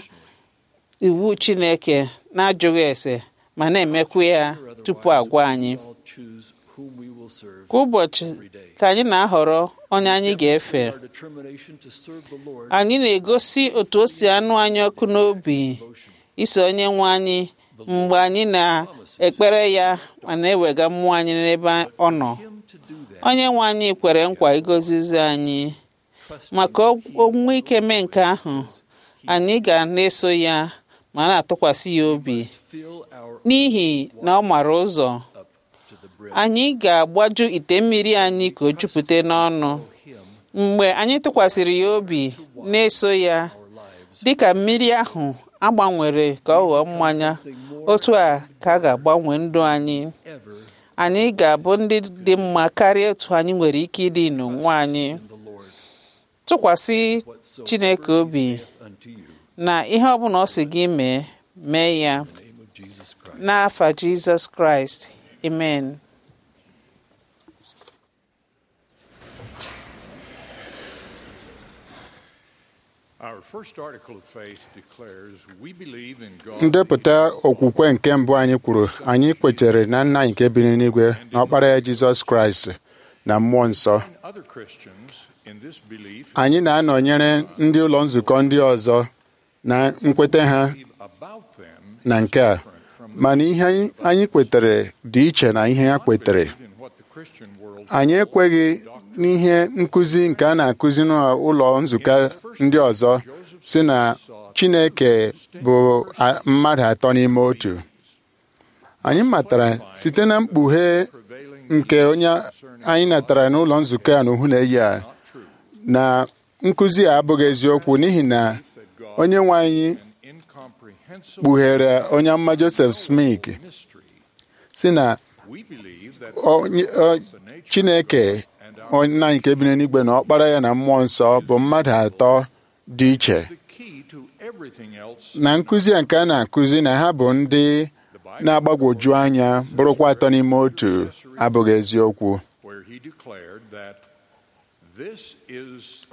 iwu chineke na-ajụghị ese ma na-emekwa ya tupu agwa anyị all choose whom we will serve. kwa ụbọchị ka anyị na-ahọrọ onye anyị ga-efe Our determination to serve the Lord anyị na-egosi otu o si anụ anyị ọkụ n'obi iso onye nwe anyị mgbe anyị na-ekpere ya ma na-ewega mmụọ anyị n'ebe ọ nọ him to do that. onye nwe anyị kwere nkwa igozi ụzọ anyị Trust maka onwe ike mee nke ahụ anyị ga na-eso ya ma na-atụkwasị ya obi fill our n'ihi na ọ mara ụzọ up to the brim. anyị ga-agbaju ite mmiri anyị ka o jupụta n'ọnụ Him mgbe anyị tụkwasịrị ya obi na-eso ya our lives dịka mmiri ahụ agbanwere ka ọ ghọọ mmanya otu a ka a ga-agbanwe ndụ anyị ever anyị ga-abụ ndị dị mma karịa otu anyị nwere ike ịdị n'onwe anyị in the Lord. tụkwasị Whatsoever chineke he obi saith unto you, na ihe ọbụla ọ sị gị mee mee ya in the name of Jesus Christ. n'afa jizọs kraịst amen Our first article of faith declares we believe in God. ndepụta okwukwe nke mbụ anyị kwuru anyị kwetere na nna anyị nke bi n'eluigwe na ọkpara ya jizọs kraịst na mmụọ nsọ and other Christians in this belief anyị na-anọnyere ndị ụlọ nzukọ ndị ọzọ na nkweta ha believe about them na nke a mana ihe anyị- anyị kwetere dị iche na ihe ha kwetere in what the Christian world anyị ekweghị n'ihe nkụzi nke a na-akụzi n'ụlọ nzukọ ndị ọzọ si na chineke bụ a- mmadụ atọ n'ime otu anyị matara site na mkpughe nke onye anyị natara n'ụlọ nzukọ a n'uhu na-eyi a na nkụzi a abụghị eziokwu n'ihi na onye nwe anyị incomprehensible kpughere onye mma Joseph Smith mystery. si na We believe that onye- ọ- chineke onye anyị nke bi n'eluigwe na ọkpara ya na mmụọ nsọ bụ mmadụ atọ dị iche the key to everything else na nkụzi a nke a na-akụzi na ha bụ ndị na-agbagwoju anya bụrụkwa atọ n'ime otu abụghị eziokwu where he declared that this is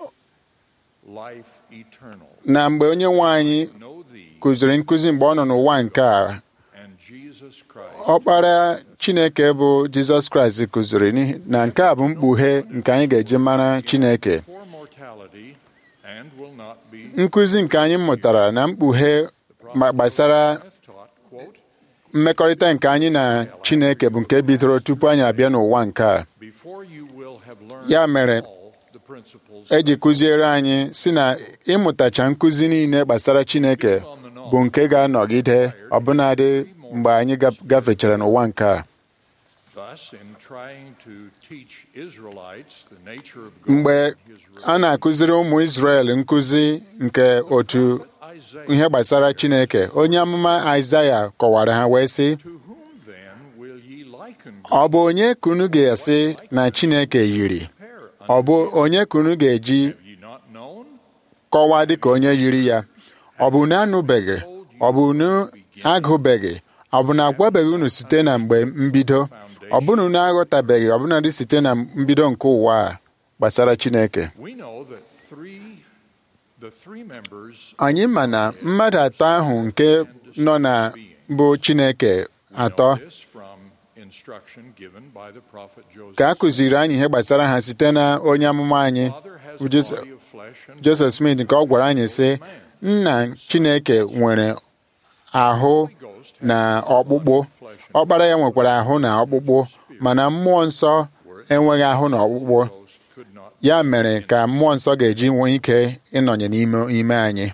life eternal. na mgbe onye nwe anyị Know thee kụziri nkụzi mgbe ọ nọ n'ụwa nke a and Jesus Christ. ọkpara chineke bụ jizọs kraịst kụziri n'ihi na nke a bụ mkpughe nke anyị ga-eji mara chineke For mortality and will not be nkụzi nke anyị mụtara na mkpughe ma gbasara Smith taught, quote, mmekọrịta nke anyị na chineke bụ nke bidoro tupu anyị abịa n'ụwa nke a before you will have learned ya mere all the principles eji kụziere anyị si na ịmụtacha nkụzi niile gbasara chineke bụ nke ga-anọgide ọbụnadị mgbe anyị gaf- gafechara n'ụwa nke a Thus, in trying to teach Israelites the nature of God mgbe and His a na-akụziri ụmụ Izrel nkụzi nke otu ihe gbasara Chineke onye amụma Aịzaya kọwara ha wee sị ọ bụ onye ka unu ga-asị na Chineke yiri ọ bụ onye ka unu ga-eji kọwaa dịka onye yiri ya ọ bụ unu anụbeghị ọ bụ unu agụbeghị ọ bụ na agwabeghị unu site na mgbe mbido ọ bụ na unu aghọtabeghị ọbụnadị site na mbido nke ụwa a gbasara Chineke anyị ma na mmadụ atọ ahụ nke nọ na bụ Chineke atọ ka a kụziri anyị ihe gbasara ha site na onye amụma anyị Joseph Smith nke ọ gwara anyị sị nna Chineke nwere ahụ na ọkpụkpụ ọkpara ya nwekwara ahụ na ọkpụkpụ mana mmụọ nsọ enweghị ahụ na ọkpụkpụ ya mere ka mmụọ nsọ ga-eji nwee ike ịnọnye n'ime ime anyị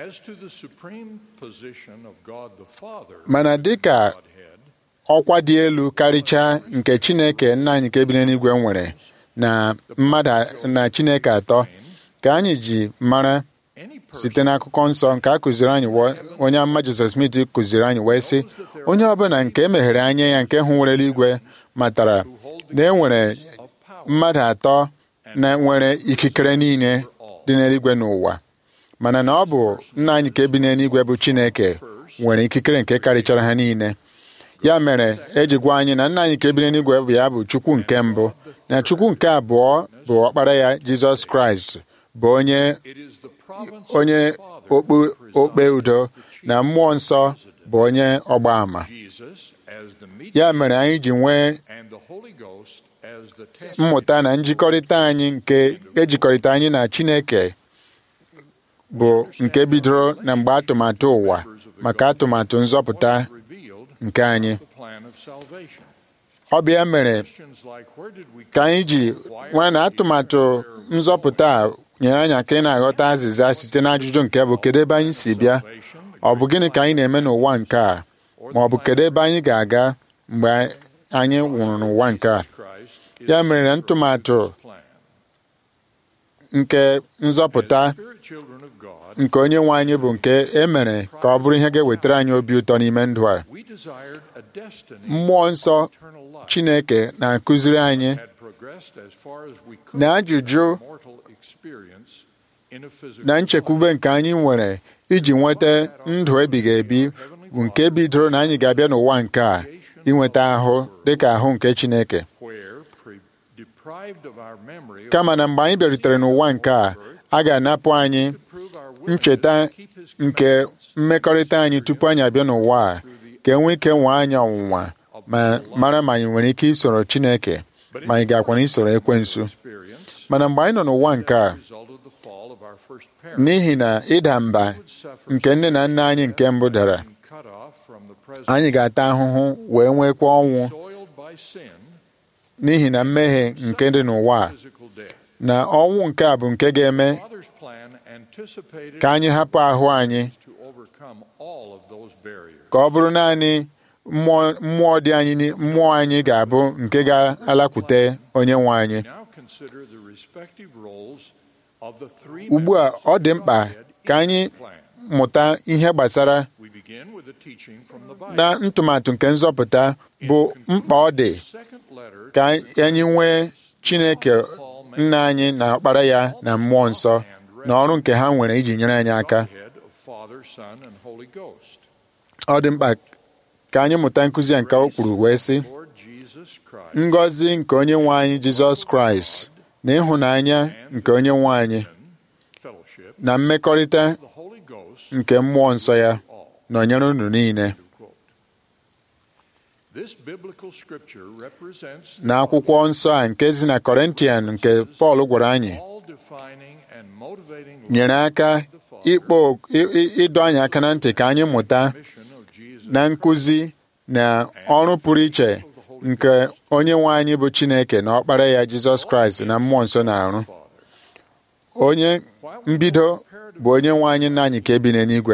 mana dịka ọkwa dị elu karịchaa nke Chineke nna anyị nke bi n'eluigwe nwere na mmadụ na Chineke atọ ka anyị ji mara site n'akụkọ nsọ nke a kụziri anyị onye amma Joseph Smith kụziri anyị wee sị onye ọbụla nke emeghere anya ya nke hụ nwere eluigwe matara na e nwere mmadụ atọ na nwere ikikere niile dị n'eluigwe n'ụwa mana na ọ bụ nna anyị nke bi n'eluigwe bụ Chineke nwere ikikere nke karịchara ha niile ya mere eji gwa anyị na nna anyị nke bi n'eluigwe bụ ya bụ Chukwu nke mbụ na Chukwu nke abụọ bụ ọkpara ya Jizọs Kraịst bụ onye onye okpe udo na mmụọ nsọ bụ onye ọgba ama ya mere anyị ji nwee mmụta na njikọrịta anyị nke ejikọrịta anyị na Chineke bụ nke bidoro na mgbe atụmatụ ụwa maka atụmatụ nzọpụta nke anyị ọ bịa mere ka anyị ji nwee na atụmatụ nzọpụta a nyere anyị aka ị na-aghọta azịza site n'ajụjụ nke bụ kedu ebe anyị si bịa ọ bụ gịnị ka anyị na-eme n'ụwa nke a ma ọ bụ kedu ebe anyị ga-aga mgbe anyị nwụrụ n'ụwa nke a ya mere na ntụmatụ nke nzọpụta nke onye nwe anyị bụ nke e mere ka ọ bụrụ ihe ga-ewetara anyị obi ụtọ n'ime ndụ a mmụọ nsọ Chineke na-akụziri anyị na ajụjụ na nchekwube nke anyị nwere iji nweta ndụ ebighị ebi bụ nke bidoro na anyị ga-abịa n'ụwa nke a inweta ahụ dịka ahụ nke Chineke kama na mgbe anyị bịarutere n'ụwa nke a a ga-anapụ anyị ncheta nke mmekọrịta anyị tupu anyị abịa n'ụwa a ka enwee ike nwee anyị ọnwụnwa ma mara ma anyị nwere ike isoro Chineke ma anyị ga-akwana isoro ekwensu mana mgbe anyị nọ n'ụwa nke a n'ihi na ịda mba nke nne na nna anyị nke mbụ dara anyị ga-ata ahụhụ wee nwekwa ọnwụ n'ihi na mmehie nke dị n'ụwa a na ọnwụ nke a bụ nke ga-eme ka anyị hapụ ahụ anyị ka ọ bụrụ naanị mmụọ dị anyị mmụọ anyị ga-abụ nke ga-alakwute onye nwe anyị ugbu a ọ dị mkpa ka anyị mụta ihe gbasara na ntụmatụ nke nzọpụta bụ mkpa ọ dị ka anyị nwee Chineke nna anyị na ọkpara ya na mmụọ nsọ na ọrụ nke ha nwere iji nyere anyị aka ọ dị mkpa ka anyị mụta nkụzi nke o kwuru wee sị ngọzi nke onye nwe anyị Jizọs Kraịst na ịhụnanya nke onye nwe anyị na mmekọrịta nke mmụọ nsọ ya nọnyere unu niile n'akwụkwọ nsọ a nke si na Kọrịntian nke Pọl gwara anyị nyere aka ịkpọ ịdọ anyị aka na ntị ka anyị mụta na nkụzi na ọrụ pụrụ iche nke onye nwe anyị bụ Chineke na ọkpara ya Jizọs Kraịst na mmụọ nsọ na-arụ onye mbido bụ onye nwe anyị nna anyị ka ebi n'eluigwe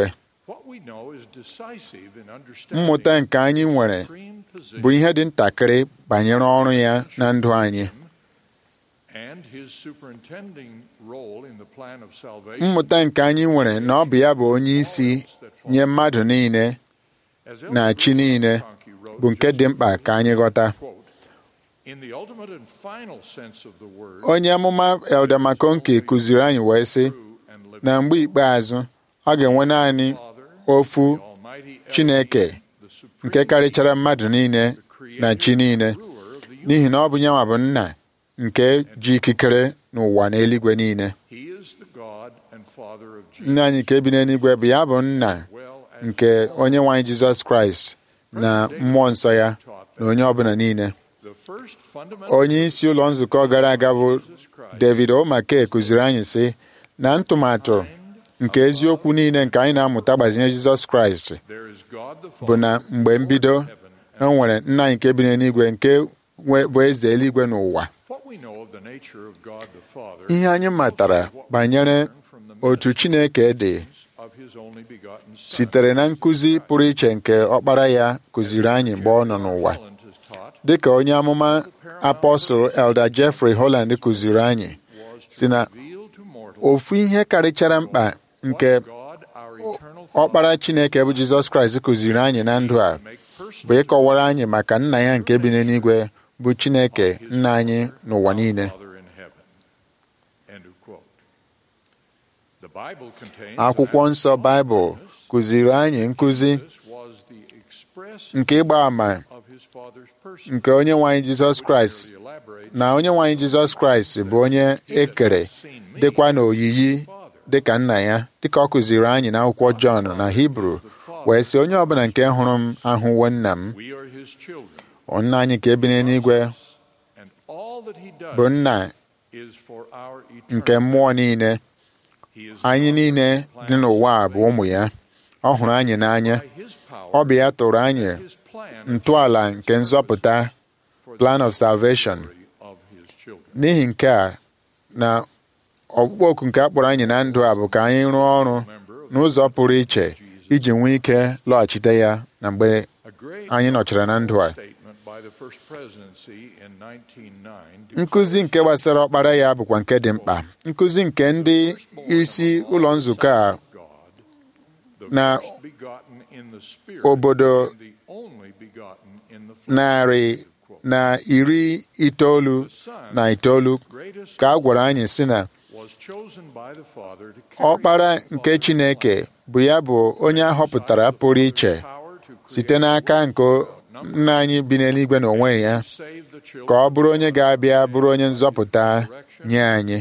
mmụta nke anyị nwere bụ ihe dị ntakịrị banyere ọrụ ya na ndụ anyị and his superintending role in the plan of salvation mmụta nke anyị nwere na ọ bụ ya bụ onye isi nye mmadụ niile as na chi niile bụ nke dị mkpa ka anyị ghọta quote, in the ultimate and final sense of the word, onye amụma Elder McConkie kụziri anyị wee sị na mgbe ikpeazụ ọ ga-enwe naanị ofu Chineke nke karịchara mmadụ niile na chi niile n'ihi na ọ bụ nyanwa bụ nna nke ji ikikere n'ụwa na eluigwe niile he is the God and Father of Jesus. nna anyị nke bi n'eluigwe bụ ya bụ nna nke onye nwe anyị Jizọs Kraịst na mmụọ nsọ ya na onye ọbụla niile The first fundamental onye isi ụlọ nzukọ gara aga bụ David Omake kụziri anyị sị na ntụmatụ nke eziokwu niile nke anyị na-amụta gbazinye Jizọs Kraịst there is God the bụ Father na mgbe mbido e nwere nna anyị nke bi n'eluigwe nke nwe- bụ eze eluigwe n'ụwa What we know of the nature of God the Father ihe anyị matara banyere otu Chineke dị of his only begotten Son. sitere na nkụzi pụrụ iche nke ọkpara ya kụziri anyị mgbe ọ nọ n'ụwa Holland has taught dịka onye amụma apọstụl Elder Jeffrey Holland kụziri anyị si na revealed to mortals ofu ihe karịchara mkpa nke God our eternal ọkpara Chineke bụ Jizọs Kraịst kụziri anyị na ndụ a make person bụ ịkọwara anyị maka nna ya nke bi n'eluigwe bụ Chineke nna anyị n'ụwa niile Father in heaven. End of quote. The Bible contains akwụkwọ nsọ Baịbụl kụziri anyị nkụzi This was the express nke ịgba àmà of his Father's person. nke onye nwe anyị Jizọs Kraịst Elaborate na onye nwe anyị Jizọs Kraịst bụ onye ekere dịkwa n'oyiyi dịka nna ya dịka ọ kụziri anyị n'akwụkwọ Jọn na Hibru wee sị onye ọbụla nke hụrụ m ahụwo nna m we are his children, nna anyị nke bi n'eluigwe and all that he does bụ nna is for our nke eternal. mmụọ niile He is anyị niile dị n'ụwa a bụ ụmụ ya ọ hụrụ anyị n'anya by his power, ọ bụ ya tụrụ anyị his plan ntọala nke nzọpụta plan of salvation of his children. n'ihi nke a na ọkpụkpọ oku nke a kpọrọ anyị na ndụ a bụ ka anyị rụọ ọrụ n'ụzọ pụrụ iche iji nwee ike lọghachite ya na mgbe A great anyị nọchara na ndụ a statement by the first presidency in 1909 nkụzi nke gbasara ọkpara ya bụkwa nke dị mkpa nkụzi nke ndị isi ụlọ nzukọ a God, the na first begotten in the Spirit, obodo and the only begotten in the flesh. narị na iri itoolu na itoolu Greatest ka a gwara anyị si na was chosen by the Father to carry ọkpara nke Chineke bụ ya bụ onye a họpụtara pụrụ iche power to site n'aka nke nna anyị bi n'eluigwe n'onwe ya save the children ka ọ bụrụ onye ga-abịa bụrụ onye nzọpụta nye anyị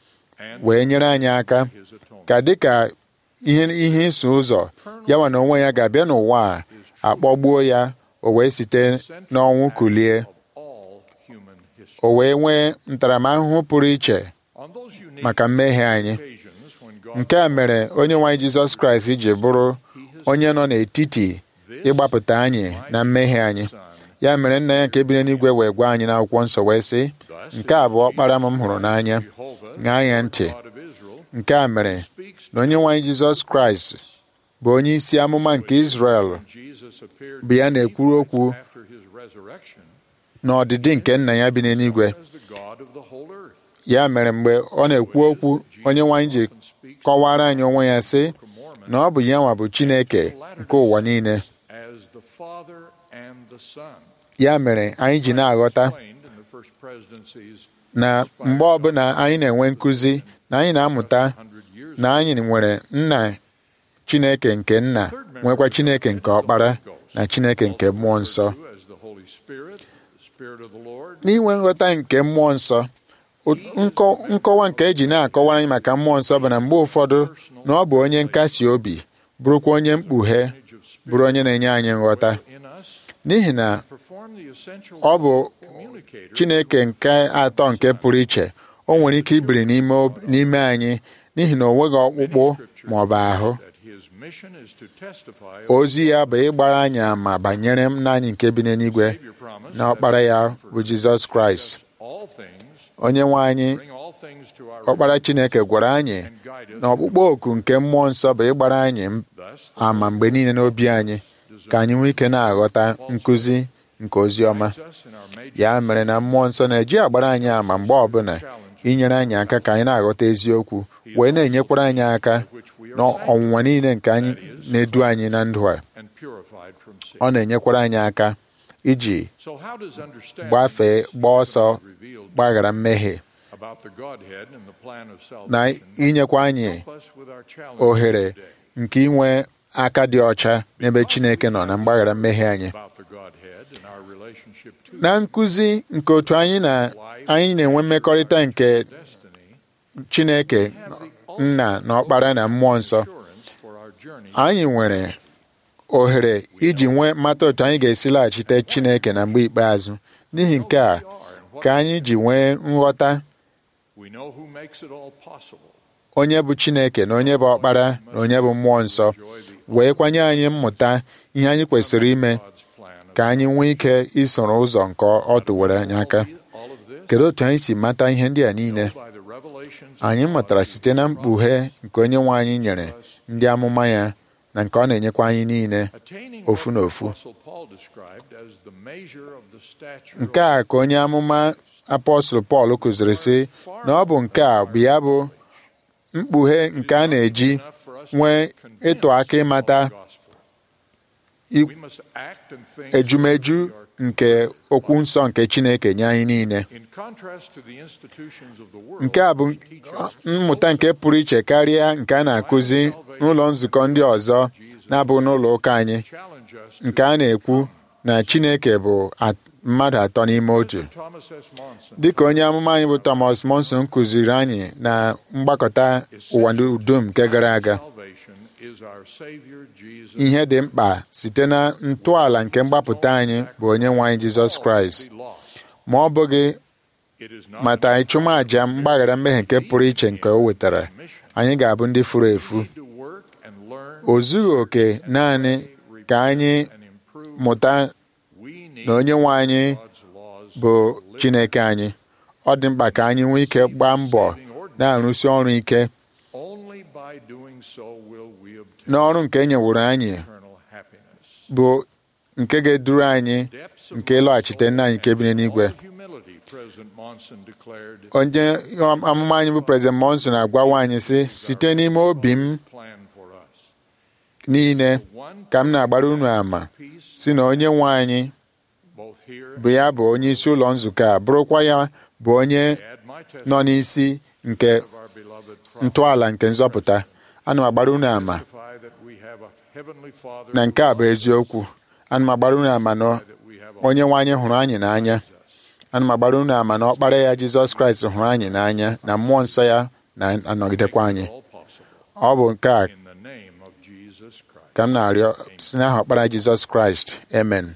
and wee nyere anyị aka his atonement. ka dịka ihe ihe iso ụzọ ya nwa na onwe ya ga-abịa n'ụwa a akpọgbuo ya o wee site n'ọnwụ kulie Of all human history. o wee nwee ntaramahụhụ pụrụ iche On those unique maka mmehie anyị occasions when God nke a mere onye nwe anyị Jizọs Kraịst ji bụrụ onye nọ n'etiti ịgbapụta anyị na mmehie anyị ya mere nna ya nke bi n'eluigwe wee gwa anyị n'akwụkwọ nsọ wee sị nke a bụ ọkpara m m hụrụ n'anya ṅaa ya ntị God of Israel nke a mere na onye nwe anyị Jizọs Kraịst bụ onye isi amụma nke Izrel Jesus appeared bụ ya na-ekwuru okwu after his resurrection n'ọdịdị nke nna ya bi n'eluigwe as the God of the whole earth. ya mere mgbe ọ na-ekwu okwu onye nwe anyị ji kọwara anyị onwe ya sị na ọ bụ ya nwa bụ Chineke nke ụwa niile As the Father and the Son. ya mere anyị ji na-aghọta Explained in the first presidencies na mgbe ọbụla anyị na-enwe nkụzi na anyị na-amụta 100 years na anyị nwere nna Chineke nke nna nwekwa Chineke nke ọkpara na Chineke nke mmụọ nsọ ago as the Holy Spirit, the Spirit of the Lord, n'inwe nghọta nke mmụọ nsọ o- nkọ- nkọwa nke eji na-akọwara anyị maka mmụọ nsọ bụ na mgbe ụfọdụ na ọ bụ onye nkasi obi bụrụkwa onye mkpughe bụrụ onye na-enye anyị nghọta in us, n'ihi na perform the essential ọ bụ communicator Chineke nke atọ nke pụrụ iche o nwere ike ibiri n'ime ob- n'ime anyị n'ihi na o nweghị ọkpụkpụ ma ọ bụ ahụ that his mission is to testify ozi ya bụ ịgbara anyị ama banyere nna anyị nke bi n'eluigwe Savior promise na ọkpara ya bụ Jizọs Kraịst all things, onye nwe anyị bring all things to our ọkpara Chineke gwara anyị and guide us. na ọkpụkpọ oku nke mmụọ nsọ bụ ịgbara anyị Thus, ama mgbe niile n'obi anyị ka anyị nwee ike na-aghọta nkụzi nke ozi ọma ya mere na mmụọ nsọ na-eji agbara anyị ama mgbe ọbụla inyere anyị aka ka anyị na-aghọta eziokwu wee na-enyekwara anyị aka n'ọnwụnwa niile nke anyị na-edu anyị na ndụ a and purified from sin. ọ na-enyekwara anyị aka iji So how does understanding gbafee gbaa ọsọ revealed gbaghara mmehie about the Godhead and the plan of na salvation inyekwa anyị help us with our challenge ohere today nke inwe aka dị ọcha n'ebe Chineke nọ na mgbaghara mmehie anyị about the Godhead and our relationship to na nkụzi nke otu anyị na anyị na-enwe mmekọrịta nke destiny Chineke nna na ọkpara na mmụọ nsọ assurance for our journey anyị nwere ohere iji nwee mata otu anyị ga-esi laghachite Chineke na mgbe ikpeazụ n'ihi nke a ka anyị ji nwee nghọta we know who makes it all possible onye bụ Chineke na onye bụ ọkpara na onye bụ mmụọ nsọ wee kwanye anyị mmụta ihe anyị kwesịrị ime God's plan of ka anyị nwee ike isoro ụzọ nke ọ tụwere anyị aka all of this kedu otu anyị si mata ihe ndị a niile by the revelations anyị mụtara site na mkpughe nke onye nwe anyị nyere ndị amụma ya na nke ọ na-enyekwa anyị niile attaining ofu what na the ofu Apostle Paul described as the measure of the stature nke a ka onye amụma apọstụl Pọl kụziri sị na ọ bụ nke a bụ ya bụ mkpughe nke a na-eji enough for us to nwee be convinced ịtụ aka ịmata of the gospel. i- We must act and think ejumeju nke okwu nsọ nke Chineke nye anyị niile in contrast to the institutions of the world nke a bụ which teach us mmụta nke pụrụ iche karịa nke a na-akụzi n'ụlọ nzukọ ndị ọzọ na-abụghị n'ụlọ ụka anyị challenge us nke a na-ekwu na Chineke bụ at- mmadụ atọ n'ime otu Thomas S. Monson dịka onye amụma anyị bụ Thomas Monson kụziri anyị na mgbakọta ụwa dum nke gara aga salvation is our Savior Jesus ihe dị mkpa site na ntọala nke mgbapụta anyị bụ onye nwe anyị Jizọs Kraịst be lost. ma ọ bụghị It is not mata ịchụmaja mgbaghara mmehie nke pụrụ iche nke o wetara anyị ga-abụ ndị furu efu to work and learn o zughị oke naanị ka anyị and improve. mụta We need na onye nwe anyị God's laws bụ Chineke anyị ọ dị mkpa ka anyị nwee ike gbaa mbọ na-arụsi ọrụ ike only by doing so will we obtain n'ọrụ nke e nyeworo anyị eternal happiness. bụ nke ga-eduru anyị Depths of nke ịlọghachite nna anyị nke biri n'igwe all humility, President Monson declared onye amụma anyị bụ President Monson na-agwawa anyị sị site n'ime obi m plan for us. niile One ka m na-agbara unu ama peace si na onye nwe anyị both here bụ ya bụ onye isi ụlọ nzukọ a bụrụkwa ya bụ onye add my nọ testimony n'isi nke of our beloved prophet. ntọala nke nzọpụta ana m agbara unu ama Testify that we have a heavenly Father na nke a bụ eziokwu ana m agbara unu ama na that we have a onye nwe anyị hụrụ anyị n'anya ana m agbara unu ama na ọkpara ya Jizọs Kraịst hụrụ anyị n'anya na mmụọ nsọ ya na-anọgidekwa anyị all possible ọ bụ nke a in the name of Jesus Christ. ka m na-arịọ si n'aha ọkpara Jizọs Kraịst amen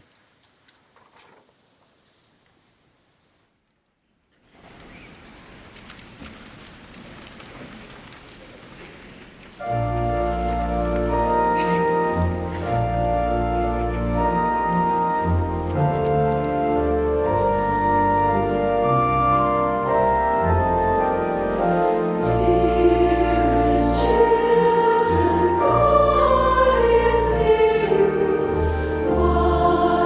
Dearest children, God is near.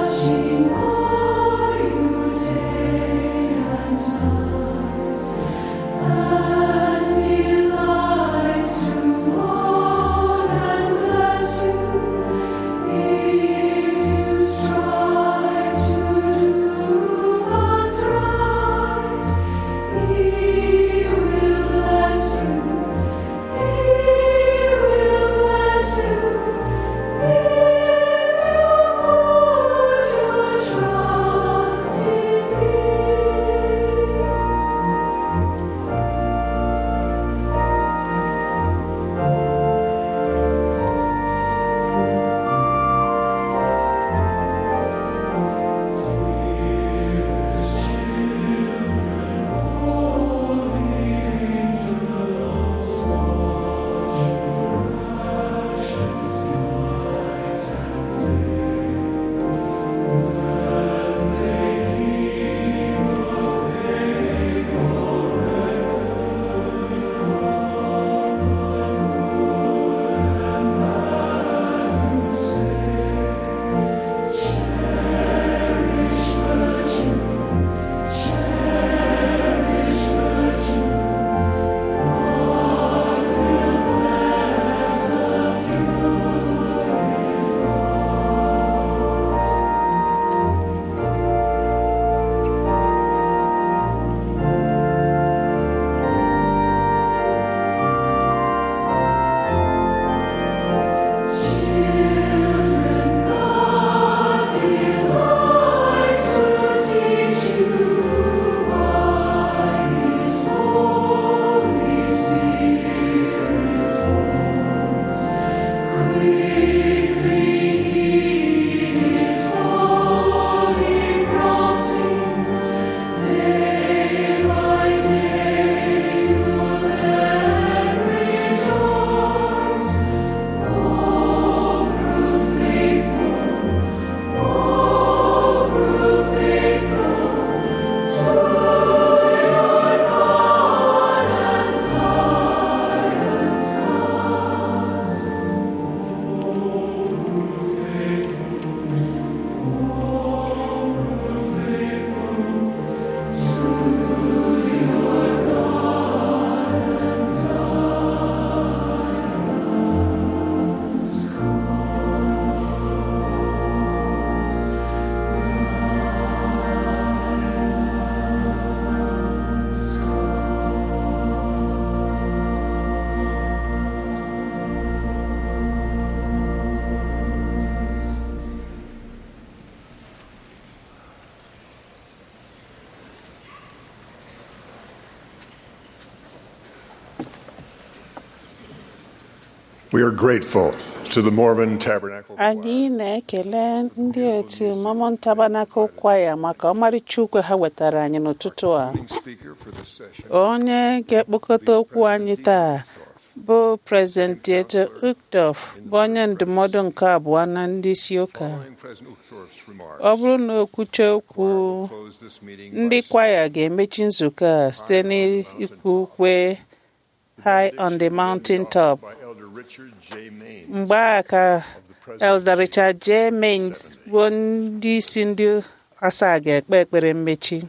We are grateful to the Mormon Tabernacle anyị na-ekele ndị otu Mormon Tabernacle Choir maka ọmarịcha ukwe ha wetara anyị n'ụtụtụ a speaker for this session. onye ga-ekpokọta okwu anyị taa bụ President Dieter Uchtdorf bụ onye ndụmọdụ nke abụọ na ndị isi ụka Following President Uchtdorf's remarks, ọ bụrụ na okwuche okwu close this meeting ndị by kwaya ga-emechi nzukọ a site n'ikwu ukwe High on the Mountain Top by Elder Richard J. Maines mgbe a ka of the Presbyterian Elder Richard J. Maines bụ ndị isi ndị asaa ga-ekpe ekpere mmechi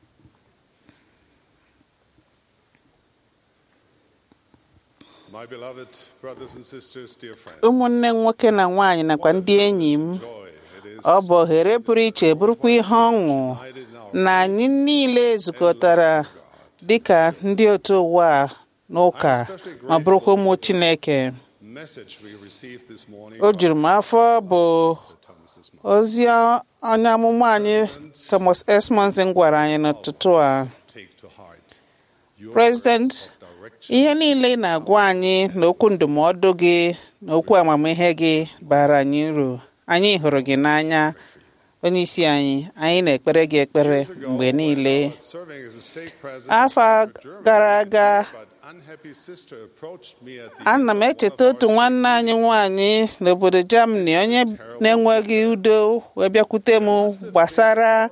My beloved brothers and sisters, dear friends, ụmụnne m nwoke na nwaanyị nakwa ndị enyi m joy it is ọ bụ ohere pụrụ iche bụrụkwa ihe ọṅụ united in our na anyị niile zukọtara dịka ndị otu ụwa a n'ụka ma bụrụkwa ụmụ Chineke message we received this morning o juru m afọ bụ from Thomas's mom. ozi onye amụma anyị Thomas S. Monson gwara anyị n'ụtụtụ a Take to heart your President, words of direction ihe niile ị na-agwa anyị na okwu ndụmọdụ gị na okwu amamihe gị bara anyị uru anyị hụrụ gị n'anya onye isi anyị anyị na-ekpere gị ekpere mgbe niile I was serving as a stake president afọ for Germany, gara aga but unhappy sister approached me at the ana m end of echeta one of otu our nwanne anyị nwanyị n'obodo Germany onye na-enweghị udo wee bịakwute m gbasara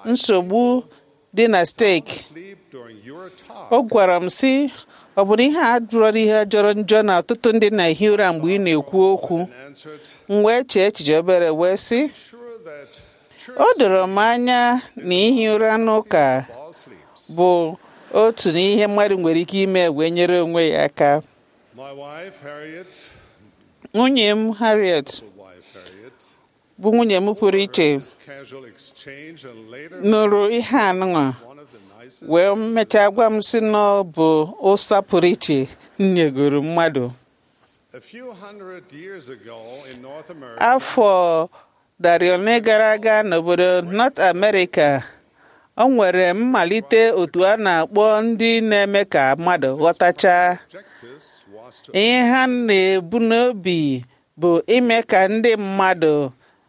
nsogbu dị na steeki sleep during your talk o gwara m sị ọ bụrụ ihe a jụrọrọ ihe jọrọ njọ na ọtụtụ ndị na-ehi ụra mgbe ị na-ekwu okwu and answered, m wee chee echiche obere wee sị sure that o doro m anya na ihi ụra n'ụka all sleeps. bụ otu n'ihe mmadụ nwere ike ime wee nyere onwe ya aka My wife, Harriet, nwunye m Harriet wife Harriet, bụ nwunye m pụrụ iche this casual exchange and later nụrụ ihe anụnwa one of the nicest wee mechaa gwa m sị na ọ bụ ụsa pụrụ iche m nyegoro mmadụ A few hundred years ago in North America, afọ darị ole gara aga n'obodo North America o nwere mmalite otu a na-akpọ ndị na-eme ka mmadụ ghọtacha objectives was to ihe ha na-ebu n'obi bụ ime ka ndị mmadụ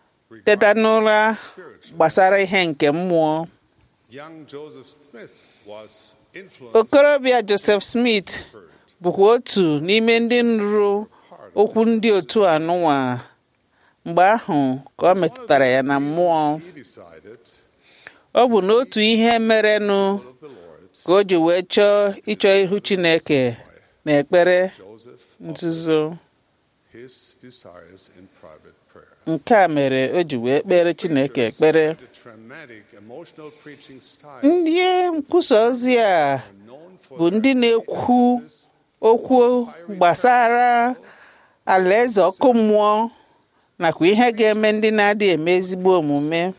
teta n'ụra gbasara ihe nke mmụọ young Joseph Smith was influenced okorobịa Joseph Smith bụkwa otu n'ime ndị nrụ okwu ndị otu anụnwa mgbe ahụ ka ọ metụtara ya na mmụọ he decided ọ bụ n'otu ihe merenụ of the Lord, ka o ji wee chọọ ịchọ ihu Chineke na ekpere Joseph nzuzo his desires in private prayer. nke a mere o ji wee kpere Chineke ekpere The dramatic emotional preaching style ndị nkwusa ozi a known for bụ ndị na-ekwu okwu gbasara alaeze ọkụ mmụọ nakwa ihe ga-eme ndị na-adịghị eme ezigbo omume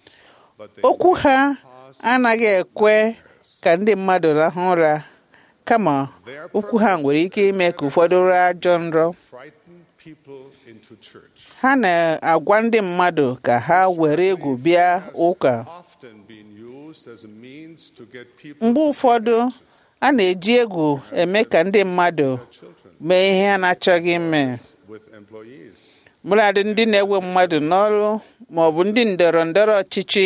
but they okwu ha anaghị ekwe ka ndị mmadụ rahụ ụra kama okwu ha nwere ike ime ka ụfọdụ rụọ ajọ nrọ frighten people into church. ha na-agwa ndị mmadụ ka ha were egwu bịa ụka Often being used as a means to get people mgbe ụfọdụ a na-eji egwu eme ka ndị mmadụ children mee ihe a na-achọghị ime with employees. mụladị ndị na-ewe mmadụ n'ọrụ ma ọ bụ ndị ndọrọ ndọrọ ọchịchị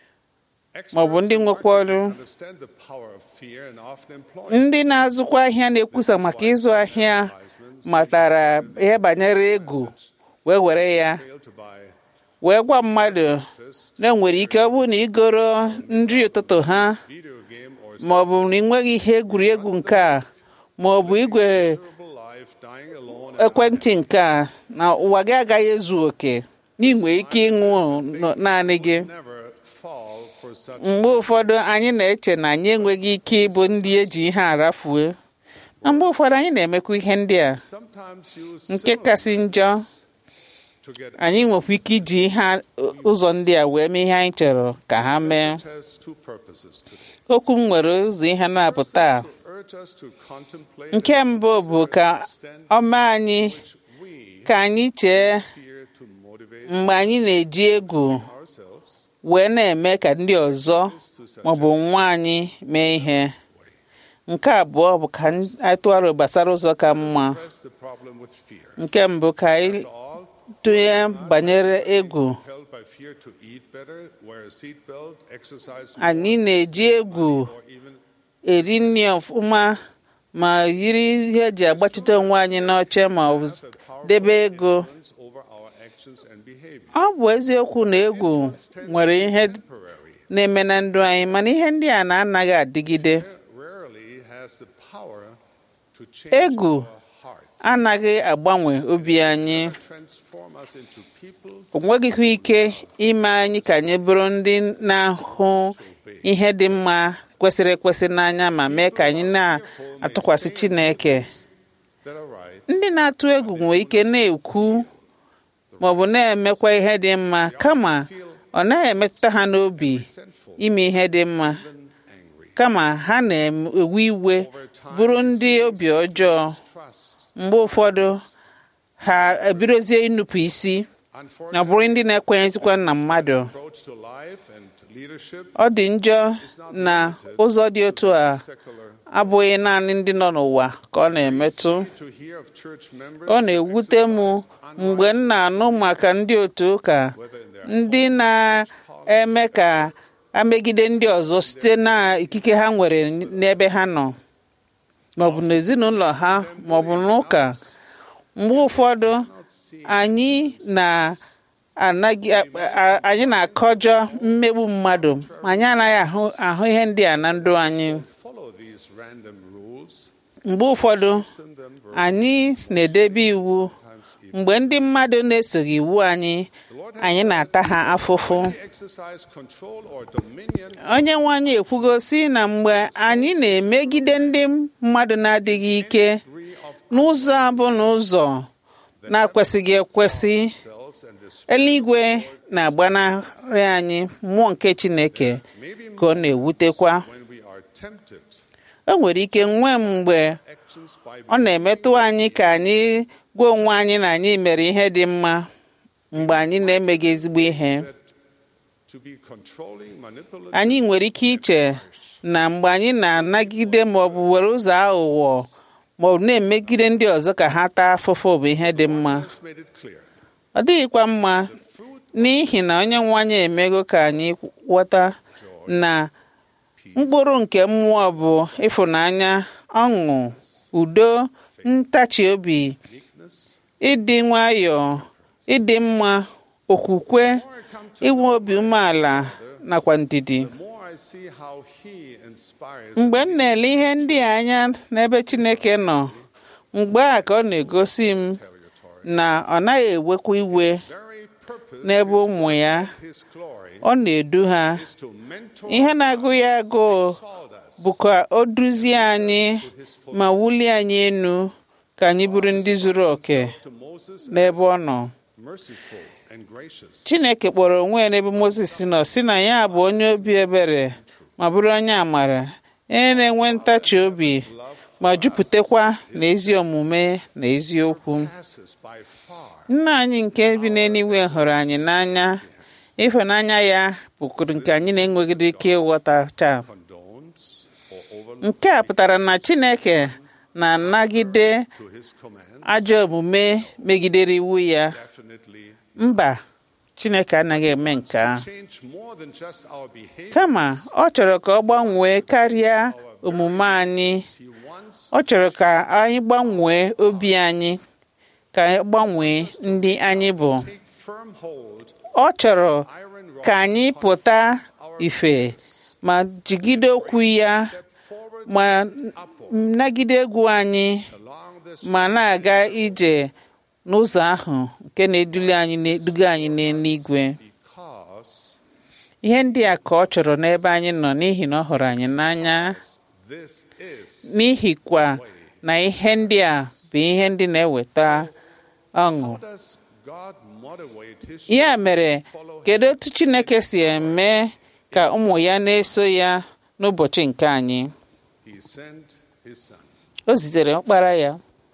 Ma ọ bụ ndị Experts in nwekwa ọrụ. marketing understand the power of fear and often employ ndị na-azụkwa ahịa na-ekwusa maka ịzụ ahịa matara ihe banyere egwu wee were ya fail to buy wee gwa mmadụ na enwere ike ọ bụrụ na igoro nri ụtụtụ ha video game or ma ọ bụ na ị nweghị ihe egwuregwu nke a ma ọ bụ igwe miserable life dying alone and ekwentị nke a na ụwa gị agaghị ezu oke na ị nwere ike ịnwụ nọ- naanị gị never fall for such mgbe ụfọdụ anyị na-eche na anyị enweghị ike ịbụ ndị eji ihe arafue na mgbe ụfọdụ anyị na-emekwa ihe ndị a sometimes use nke similar kasị njọ to get anyị nwekwa ike iji ihe a- ụzọ ndị a wee mee ihe anyị chọrọ ka ha mee It has two purposes today. okwu m nwere ụzọ ihe na-apụta a. To urge us to contemplate nke mbụ bụ ka ọ mee anyị we ka anyị chee fear to motivate mgbe anyị na-eji egwu ourselves wee na-eme ka ndị ọzọ maọbụ nwa anyị mee ihe nke abụọ bụ ka anyị tụọ aro gbasara ụzọ ka mma Press the problem with fear. nke mbụ ka anyị tụnye banyere egwu Held by fear to eat better, wear a seatbelt, exercise more, anyị na-eji egwu or even eri nri ọfụma ma yiri ihe eji agbachite onwe anyị n'oche ma ọ bụ debe ego influence over our actions and behavior. ọ bụ eziokwu na egwu nwere ihe Temporary, na-eme na ndụ anyị mana ihe ndị a na-anaghị adịgide rarely has the power to change egwu our hearts, anaghị agbanwe obi anyị transform us into people o nweghịkwa ike ime anyị ka anyị bụrụ ndị na-ahụ ihe dị mma kwesịrị ekwesị n'anya ma mee ka anyị na-atụkwasị Chineke that are right, ndị na-atụ egwu nwere ike na-ekwu maọbụ na-emekwa ihe dị mma kama ọ naghị emetụta ha n'obi sinful, ime ihe dị mma angry. kama ha na-ewe iwe bụrụ ndị obi ọjọọ Trust, mgbe ụfọdụ ha ebidozie ịnụpụ isi na bụrụ ndị na-ekwenyezikwa na mmadụ approach to life and leadership ọ dị njọ na ụzọ dị otu a secular. abụghị naanị ndị nọ n'ụwa ka ọ na-emetụ To hear of church members ọ na-ewute m mgbe m na-anụ maka ndị otu ụka ndị na-eme ka amegide ndị ọzọ site na ikike ha nwere n'ebe ha nọ maọbụ n'ezinụlọ ha maọbụ n'ụka mgbe ụfọdụ anyị na anaghị a- anyị na-akọjọ mmegbu mmadụ ma anyị anaghị ahụ ahụ ihe ndị a na ndụ anyị follow these random rules, mgbe ụfọdụ send them anyị na-edebe iwu mgbe ndị mmadụ na-esoghị iwu anyị anyị na-ata ha afụfụ exercise control or dominion onye nwe anyị ekwugo si na mgbe anyị na-emegide ndị mmadụ na-adịghị ike n'ụzọ abụ n'ụzọ na-akwesịghị ekwesị ourselves and the eluigwe na-agbanarị anyị mmụọ nke chineke ka ọ na-ewutekwa when we are tempted o nwere ike nwee mgbe actions by ọ na-emetụ anyị ka anyị gwa onwe anyị na anyị mere ihe dị mma mgbe anyị na-emeghị ezigbo ihe to be controlling, manipulative, anyị nwere ike iche na mgbe anyị na-anagide ma ọ bụ were ụzọ aghụghọ ma ọ bụ na-emegide ndị ọzọ ka ha taa afụfụ bụ ihe dị mma has made it clear. ọ dịghịkwa mma n'ihi na onye nwe anyị emego ka anyị ghọta na mkpụrụ nke mmụọ bụ ịfụnanya ọṅụ udo ntachi obi ịdị nwayọọ ịdị mma okwukwe inwe obi umeala nakwa ndidi The more I see how He inspires mgbe m na-ele ihe ndị a anya n'ebe Chineke nọ mgbe a ka ọ na-egosi m na ọ naghị ewekwa iwe very purpose n'ebe ụmụ ya His glory ọ na-edu ha is to mentor ihe na-agụ ya agụụ called us bụ ka o duzie anyị ma wulie anyị enu ka anyị bụrụ ndị zuru oke to Moses n'ebe ọ nọ merciful and gracious. Chineke kpọrọ onwe ya n'ebe Mozis nọ si na ya bụ onye obi ebere ma bụrụ onye amara onye na-enwe ntachi obi ma jupụtakwa na ezi omume na eziokwu Passes by far nna anyị nke bi n'eluigwe hụrụ anyị n'anya ịhụnanya ya bụkụrụ nke anyị na-enweghị ike ịghọtacha condones or overlooks nke a pụtara na Chineke na-anagide to His command. ajọ omume megidere iwu ya Definitely mba Chineke anaghị eme nke a change more than just our behavior. kama ọ chọrọ ka ọ gbanwee karịa omume anyị He wants ọ chọrọ ka anyị gbanwee obi anyị ka anyị gbanwee ndị anyị bụ to take firm hold ọ chọrọ iron ka rod anyị pụta ife ma jigide okwu ya forward ma nagide egwu anyị along this ma na-aga ije n'ụzọ ahụ nke na-eduli anyị na-eduga anyị n'eluigwe because ihe ndị a ka ọ chọrọ n'ebe anyị nọ n'ihi na ọ hụrụ anyị n'anya this is n'ihikwa na ihe ndị a bụ ihe ndị na-eweta ọṅụ how does God motivate His ya children mere to follow kedu otu Chineke si eme ka ụmụ ya na-eso ya n'ụbọchị nke anyị He sent His Son. o zitere ọkpara ya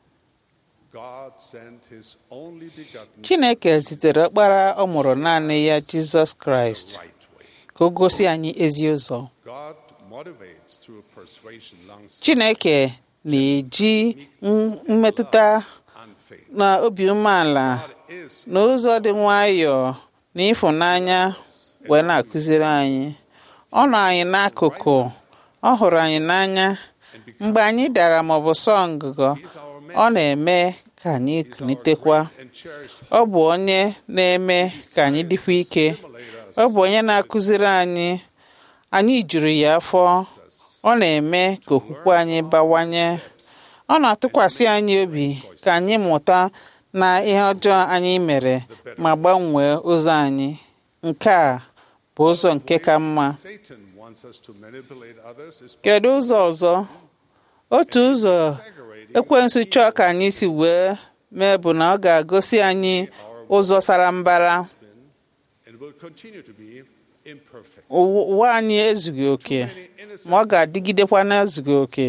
God sent His only begotten Chineke zitere ọkpara ọ mụrụ naanị ya Jizọs Kraịst right way. ka o gosi anyị ezi ụzọ God motivates through persuasion, long chineke na-eji m- mmetụta na obi umeala na ụzọ dị nwayọọ na ịfụnanya wee na-akụziri anyị ọ nọ anyị n'akụkụ ọ hụrụ anyị n'anya mgbe anyị dara maọbụ sọọ ngụgọ ọ na-eme ka anyị kunitekwa ọ bụ onye na-eme ka anyị dịkwa ike ọ bụ onye na-akụziri anyị anyị juru ya afọ ọ na-eme ka okwukwe anyị bawanye ọ na-atụkwasị anyị obi ka anyị mụta na ihe ọjọọ anyị mere ma gbanwee ụzọ anyị nke a bụ ụzọ nke ka mma Satan wants us to manipulate others is kedu ụzọ ọzọ otu ụzọ ekwensu chọọ ka anyị si wee mee bụ na ọ ga-agosi anyị ụzọ sara mbara and will continue to be imperfect. Ụwa ụwa anyị ezughị oke ma ọ ga-adịgidekwa na-ezughị oke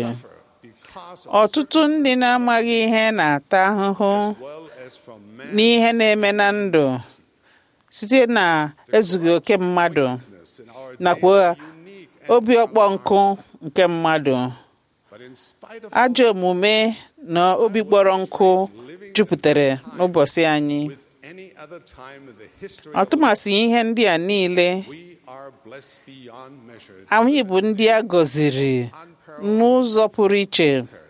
ọtụtụ ndị na-amaghị ihe na-ata ahụhụ n'ihe na-eme na ndụ site na ezughị oke mmadụ nakwa obi ọkpọ nkụ nke mmadụ ajọ omume na obi kpọrọ nkụ jupụtara n'ụbọchị anyị Any other time in the history ọtụmasị ihe ndị a niile we are blessed beyond measure. anyị bụ ndị a gọziri n'ụzọ pụrụ iche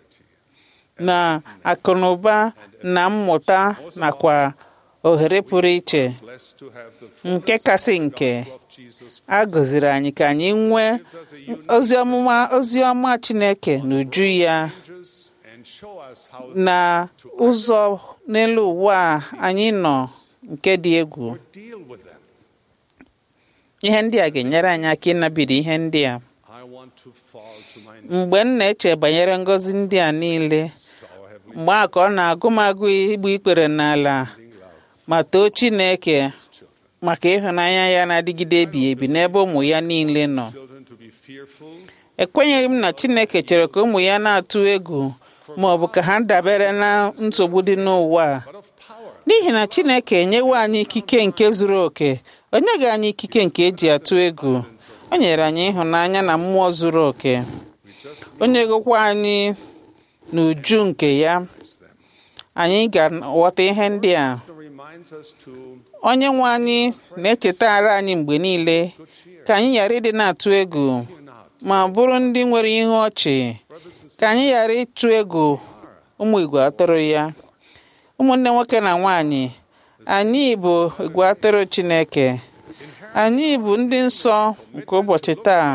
na akụnụba na mmụta nakwa ohere pụrụ iche Blessed to have the nke kasị nke a gọziri anyị ka anyị nwee ozi ọmụma ozi ọma Chineke n'uju ya and show us how na ụzọ n'elu ụwa a anyị nọ nke dị egwu deal with them. ihe ndị a ga-enyere anyị aka ịnabiri ihe ndị a I want to fall to my mgbe m na-eche banyere ngọzi ndị a niile mgbe a ka ọ na-agụ m agụ igbu ikpere n'ala ma too Chineke maka ịhụnanya ya na-adịgide ebighị ebi n'ebe ụmụ ya niile nọ children to be fearful ekwenyeghị m na Chineke chere ka ụmụ ya na-atụ egwu ma ọ bụ ka ha dabere na nsogbu dị n'ụwa a. n'ihi na Chineke enyewo anyị ikike nke zuru oke o nyeghị anyị ikike nke eji atụ egwu o nyere anyị ịhụnanya na mmụọ zuru oke o nyegokwa anyị n'uju nke ya anyị ga-aghọta ihe ndị a reminds us to onye nwe anyị na-echetara anyị mgbe niile ka anyị ghara ịdị na-atụ egwu ma bụrụ ndị nwere ihu ọchị ka anyị ghara ịtụ egwu ụmụ igwe atụrụ ya ụmụnne nwoke na nwanyị anyị bụ igwe atụrụ Chineke anyị bụ ndị nsọ nke ụbọchị taa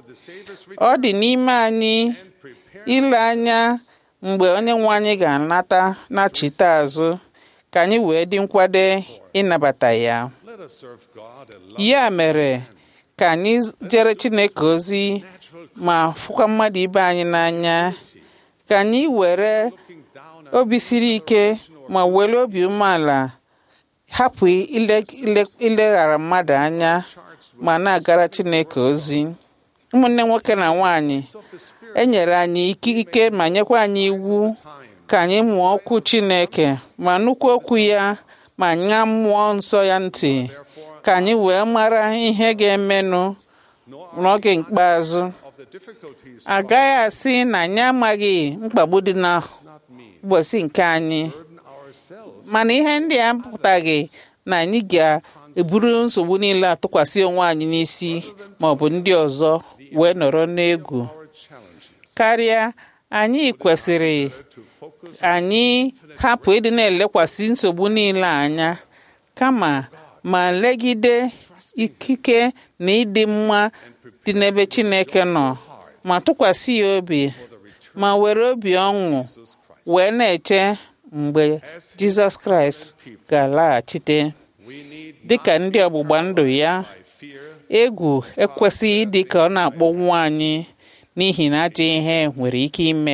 ọ dị n'ime anyị ile anya mgbe onye nwe anyị ga-anata nachite azụ ka anyị wee dị nkwado ịnabata ya let us serve God and ya mere ka anyị jere Chineke ozi ma fụkwa mmadụ ibe anyị n'anya ka anyị were obi siri ike ma were obi umeala hapụ ile- ile- ileghara mmadụ anya ma na-agara Chineke ozi ụmụnne nwoke na nwanyị e nyere anyị ikike ma nyekwa anyị iwu ka anyị mụọ okwu Chineke ma nụkwa okwu ya ma ṅaa mmụọ nsọ ya ntị ka anyị wee mara ihe ga-emenụ n'oge ikpeazụ agaghị asị na anyị amaghị mkpagbu dị na ụbọchị nke anyị mana ihe ndị a pụtaghị na anyị ga-eburu nsogbu niile atụkwasị onwe anyị n'isi ma ọ bụ ndị ọzọ wee nọrọ n'egwu karịa anyị kwesịrị anyị hapụ ịdị na-elekwasị nsogbu niile anya kama ma legide ikike na ịdị mma dị n'ebe Chineke nọ ma tụkwasị ya obi ma were obi ọṅụ wee na-eche mgbe Jizọs Kraịst ga-alaghachite dịka ndị ọgbụgba ndụ ya egwu ekwesịghị ịdị ka ọ na-akpọnwụ anyị n'ihi na ajọ ihe nwere ike ime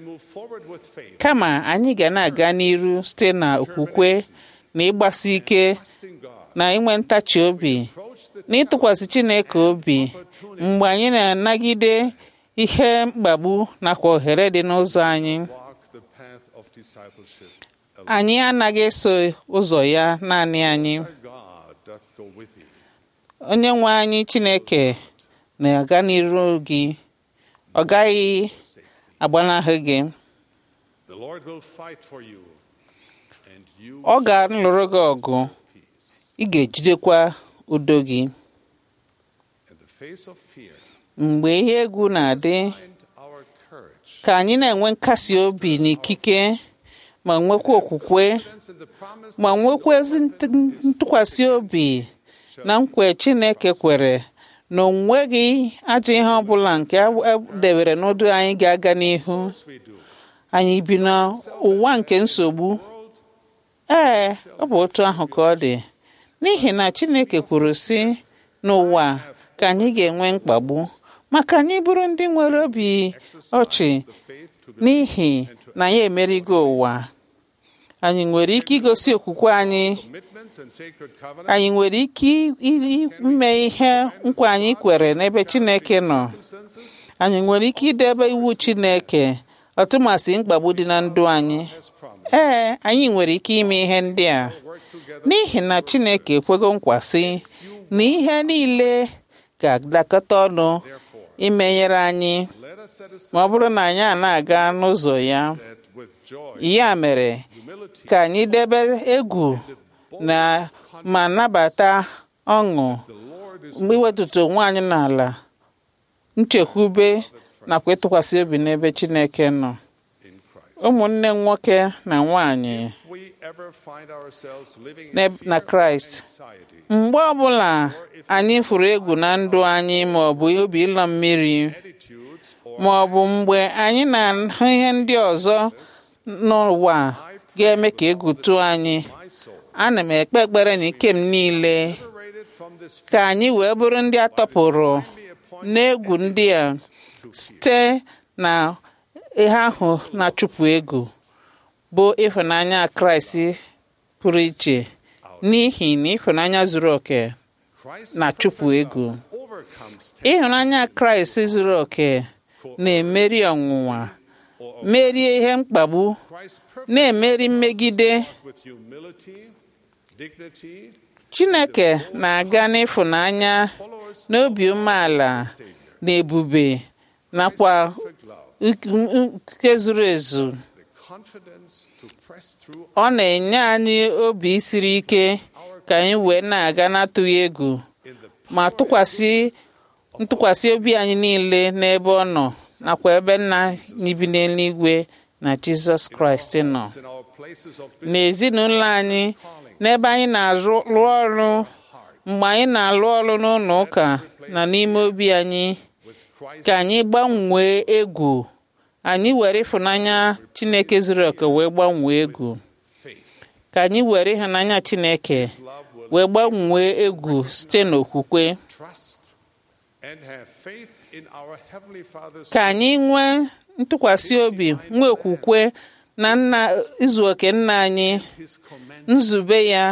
kama anyị ga na-aga n'iru site na okwukwe na ịgbasi ike na inwe ntachi obi na ịtụkwasị Chineke obi mgbe anyị na-anagide ihe mkpagbu nakwa ohere dị n'ụzọ anyị the path of discipleship. anyị anaghị eso ụzọ ya naanị anyị God doth go with thee. onye nwe anyị Chineke na-aga n'iru gị ọ gaghị agbanahụ gị The Lord will fight for you, and you ọ ga-alụrụ gị ọgụ ị ga-ejidekwa udo gị in the face of fear mgbe ihe egwu na-adị find our courage. ka anyị na-enwe nkasi obi na ikike ma nwekwa okwukwe Confidence in the promise ma nwekwa ezi nt- ntụkwasị obi na nkwe Chineke kwere na o nweghị ajọ ihe ọbụla nke edebere n'ụdị anyị ga-aga n'ihu we do. anyị bi n'ụwa nke nsogbu ee ọ bụ otu ahụ ka ọ dị n'ihi na Chineke kwuru sị n'ụwa ka anyị ga-enwe mkpagbu maka anyị bụrụ ndị nwere obi ọchị n'ihi na anyị emerigo ụwa anyị nwere ike igosi okwukwe anyị Commitments and sacred covenants. anyị nwere ike i- ime ihe nkwa anyị kwere n'ebe Chineke nọ anyị nwere ike idebe iwu Chineke ọtụmasị mkpagbu dị na ndụ anyị ee anyị nwere ike ime ihe ndị a n'ihi na Chineke ekwego nkwa sị na ihe niile ga-adakọta ọnụ imenyere anyị Let us set aside ma ọ bụrụ na anyị a na-aga n'ụzọ ya that with joy, ya mere ka anyị debe egwu na ma nabata ọṅụ mgbe iwetụta onwe anyị n'ala nchekwube nakwa ịtụkwasị obi n'ebe Chineke nọ ụmụnne m nwoke na nwanyị we ever find ourselves living in n'eb- na fear Kraịst and anxiety, mgbe ọbụla anyị fụrụ egwu na ndụ anyị ma ọ bụ obi ịlọ mmiri attitudes, or ma ọ bụ mgbe anyị na-ahụ ihe ndị ọzọ n'ụwa ga-eme ka egwu tụọ anyị my soul, ana m ekpe ekpere na ike m niile liberated from this ka anyị wee bụrụ ndị a tọpụrụ n'egwu ndị a site na ihe ahụ na-achụpụ egwu bụ ịhụnanya Kraịst pụrụ iche n'ihi na ịhụnanya zuru oke Christ na-achụpụ egwu overcomes ịhụnanya Kraịst zuru oke na-emeri ọnwụnwa merie ihe mkpagbu Christ perfect na-emeri mmegide with humility, dignity, Chineke na-aga n'ịfụnanya n'obi umeala na ebube nakwa perfect love, nke zuru ezu the confidence to press through ọ na-enye anyị obi siri ike ka anyị wee na-aga n'atụghị egwu in the ma tụkwasị ntụkwasị obi anyị niile n'ebe ọ nọ nakwa ebe nna anyị bi n'eluigwe na Jizọs Kraịst nọ in our places of n'ezinụlọ anyị n'ebe anyị na-arụ rụọ ọrụ mgbe anyị na-alụ ọrụ n'ụlọ ụka na n'ime obi anyị with Christ ka anyị gbanwee egwu anyị were ịfụnanya Chineke zuru oke wee gbanwee egwu faith. ka anyị were ịhụnanya Chineke Love will wee gbanwee egwu site n'okwukwe trust and have faith in our Heavenly Father's ka anyị nwee ntụkwasị obi nwee okwukwe na nna izu oke nna anyị His command. nzube ya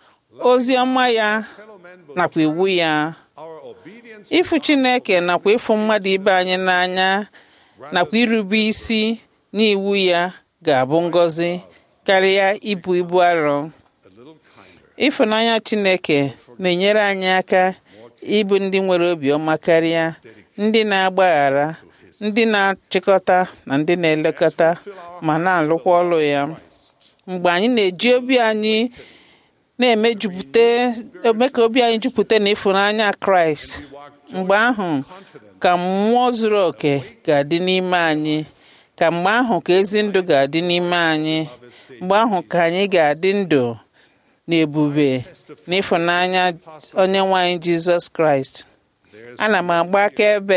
ozi ọma ya Fellow men will nakwa iwu ya our obedience ịfụ Chineke nakwa ịfụ mmadụ ibe anyị n'anya nakwa irube isi n'iwu ya ga-abụ ngọzi karịa ibu ibu arọ a little kinder. ịfụnanya Chineke na-enyere anyị aka ịbụ ndị nwere obiọma karịa ndị na-agbaghara ndị na-achịkọta na ndị na-elekọta ma na-alụkwa ọrụ ya mgbe anyị na-eji obi anyị na-emejupụta eme ka obi anyị jupụta na ịfụnanya Kraịst mgbe ahụ ka mmụọ zuru oke ga-adị n'ime anyị ka mgbe ahụ ka ezi ndụ ga-adị n'ime anyị mgbe ahụ ka anyị ga-adị ndụ na ebube na ịfụnanya onye nwe anyị Jizọs Kraịst ana m agba akaebe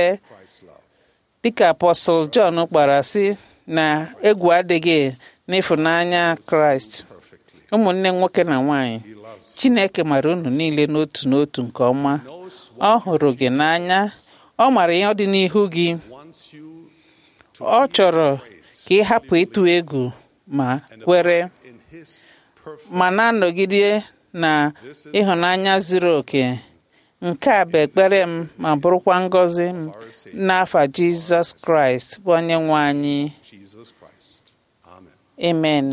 dịka apọstọl Jọn kpara sị na egwu adịghị n'ịfụnanya Kraịst ụmụnne nwoke na nwanyị Chineke mara unu niile n'otu n'otu nke ọma ọ hụrụ gị n'anya ọ mara ihe ọ dị n'ihu gị wants you ọ chọrọ ka ị hapụ ịtụ egwu ma kwere in His perfect ma na-anọgide na ịhụnanya zuru oke nke a bụ ekpere m ma bụrụkwa ngọzi m n'afa Jizọs Kraịst bụ onye nwe anyị Jesus Christ. Amen. amen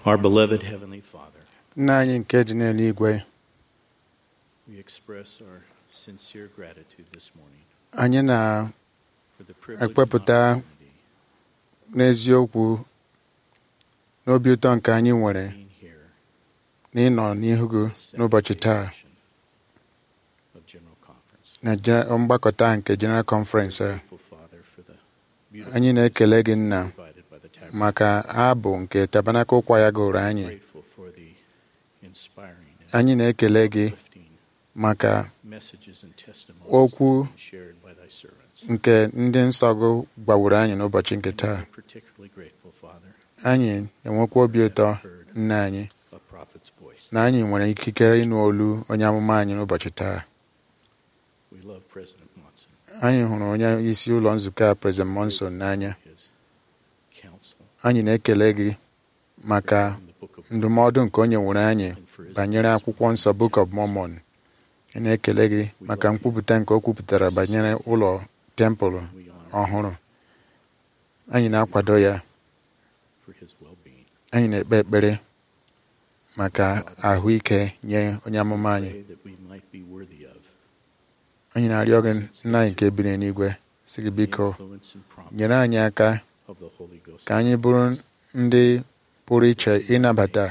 Our beloved Heavenly Father, nna anyị nke dị n'eluigwe we express our sincere gratitude this morning anyị for the privilege and na-ekpepụta n'eziokwu n'obi ụtọ nke anyị nwere n'ịnọ n'ihu gị n'ụbọchị taa of General Conference. na je- mgbakọta nke General Conference a. Grateful, Father, for the beautiful anyị na-ekele gị nna provided by the tabernacle. maka abụ nke tabanakụl kwa ya gụrụ anyị Grateful for the inspiring and anyị na-ekele gị maka messages and testimonies okwu that have been shared by thy servants. nke ndị nsọ gị gwawuru anyị n'ụbọchị nke taa We're particularly grateful, Father, anyị enwekwa obi ụtọ nna anyị a prophet's voice. na anyị nwere ikikere ịnụ olu onye amụma anyị n'ụbọchị taa We love President Monson, anyị hụrụ onye isi ụlọ nzukọ a President Monson n'anya his counsel, anyị na-ekele gị maka ndụmọdụ nke onye nwere anyị banyere akwụkwọ nsọ Book of Mormon anyị na-ekele gị maka nkwupụta nke o kwupụtara banyere ụlọ tempụl ọhụrụ anyị na-akwado ya for his well-being. anyị na-ekpe ekpere maka ahụike nye onye amụma anyị Pray that we might be worthy of anyị na-arịọ gị nna anyị nke biri n'igwe si gị the biko influence and prompting nyere anyị aka of the Holy Ghost. ka anyị bụrụ ndị pụrụ iche ịnabata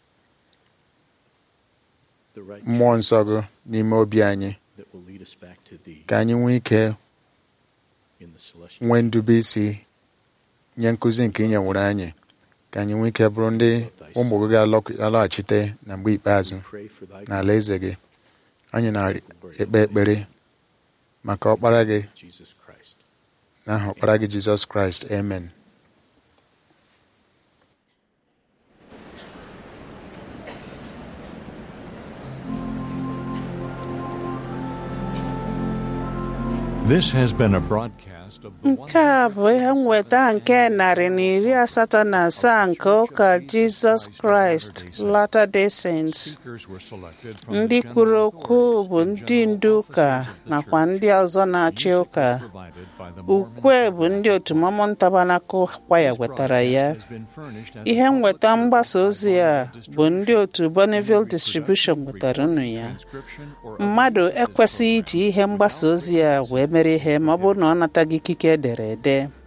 the right mmụọ nsọ gị n'ime obi anyị that will lead us back to thee ka anyị nwee ike in the celestial nwee ndube isi nye nkụzi nke inye nwere anyị ka anyị nwee ike bụrụ ndị ụmụ gị ga-alọghachite na mgbe ikpeazụ pray for thy n'ala eze gị anyị na-ekpe ekpere maka ọkpara gị Jesus Christ. n'aha ọkpara gị jizọs kraịst amen This has been a broadcast of the nke a bụ ihe nweta nke narị na iri asatọ na asaa nke ụka jizọs kraịst Latter-day Saints speakers were selected from ndị the kwuru general okwu bụ ndị ndu ụka nakwa ndị ọzọ na-achị ụka provided by the Mormon ukwe bụ ndị otu Mormon Tabernacle kwaya wetara ya has been furnished as ihe nweta mgbasa ozi a bụ ndị otu Bonneville Distribution wetara unu ya transcription or mmadụ ekwesịghị iji ihe mgbasa ozi a wee mere ihe ma ọ bụrụ na ọ nataghị ikike edere ede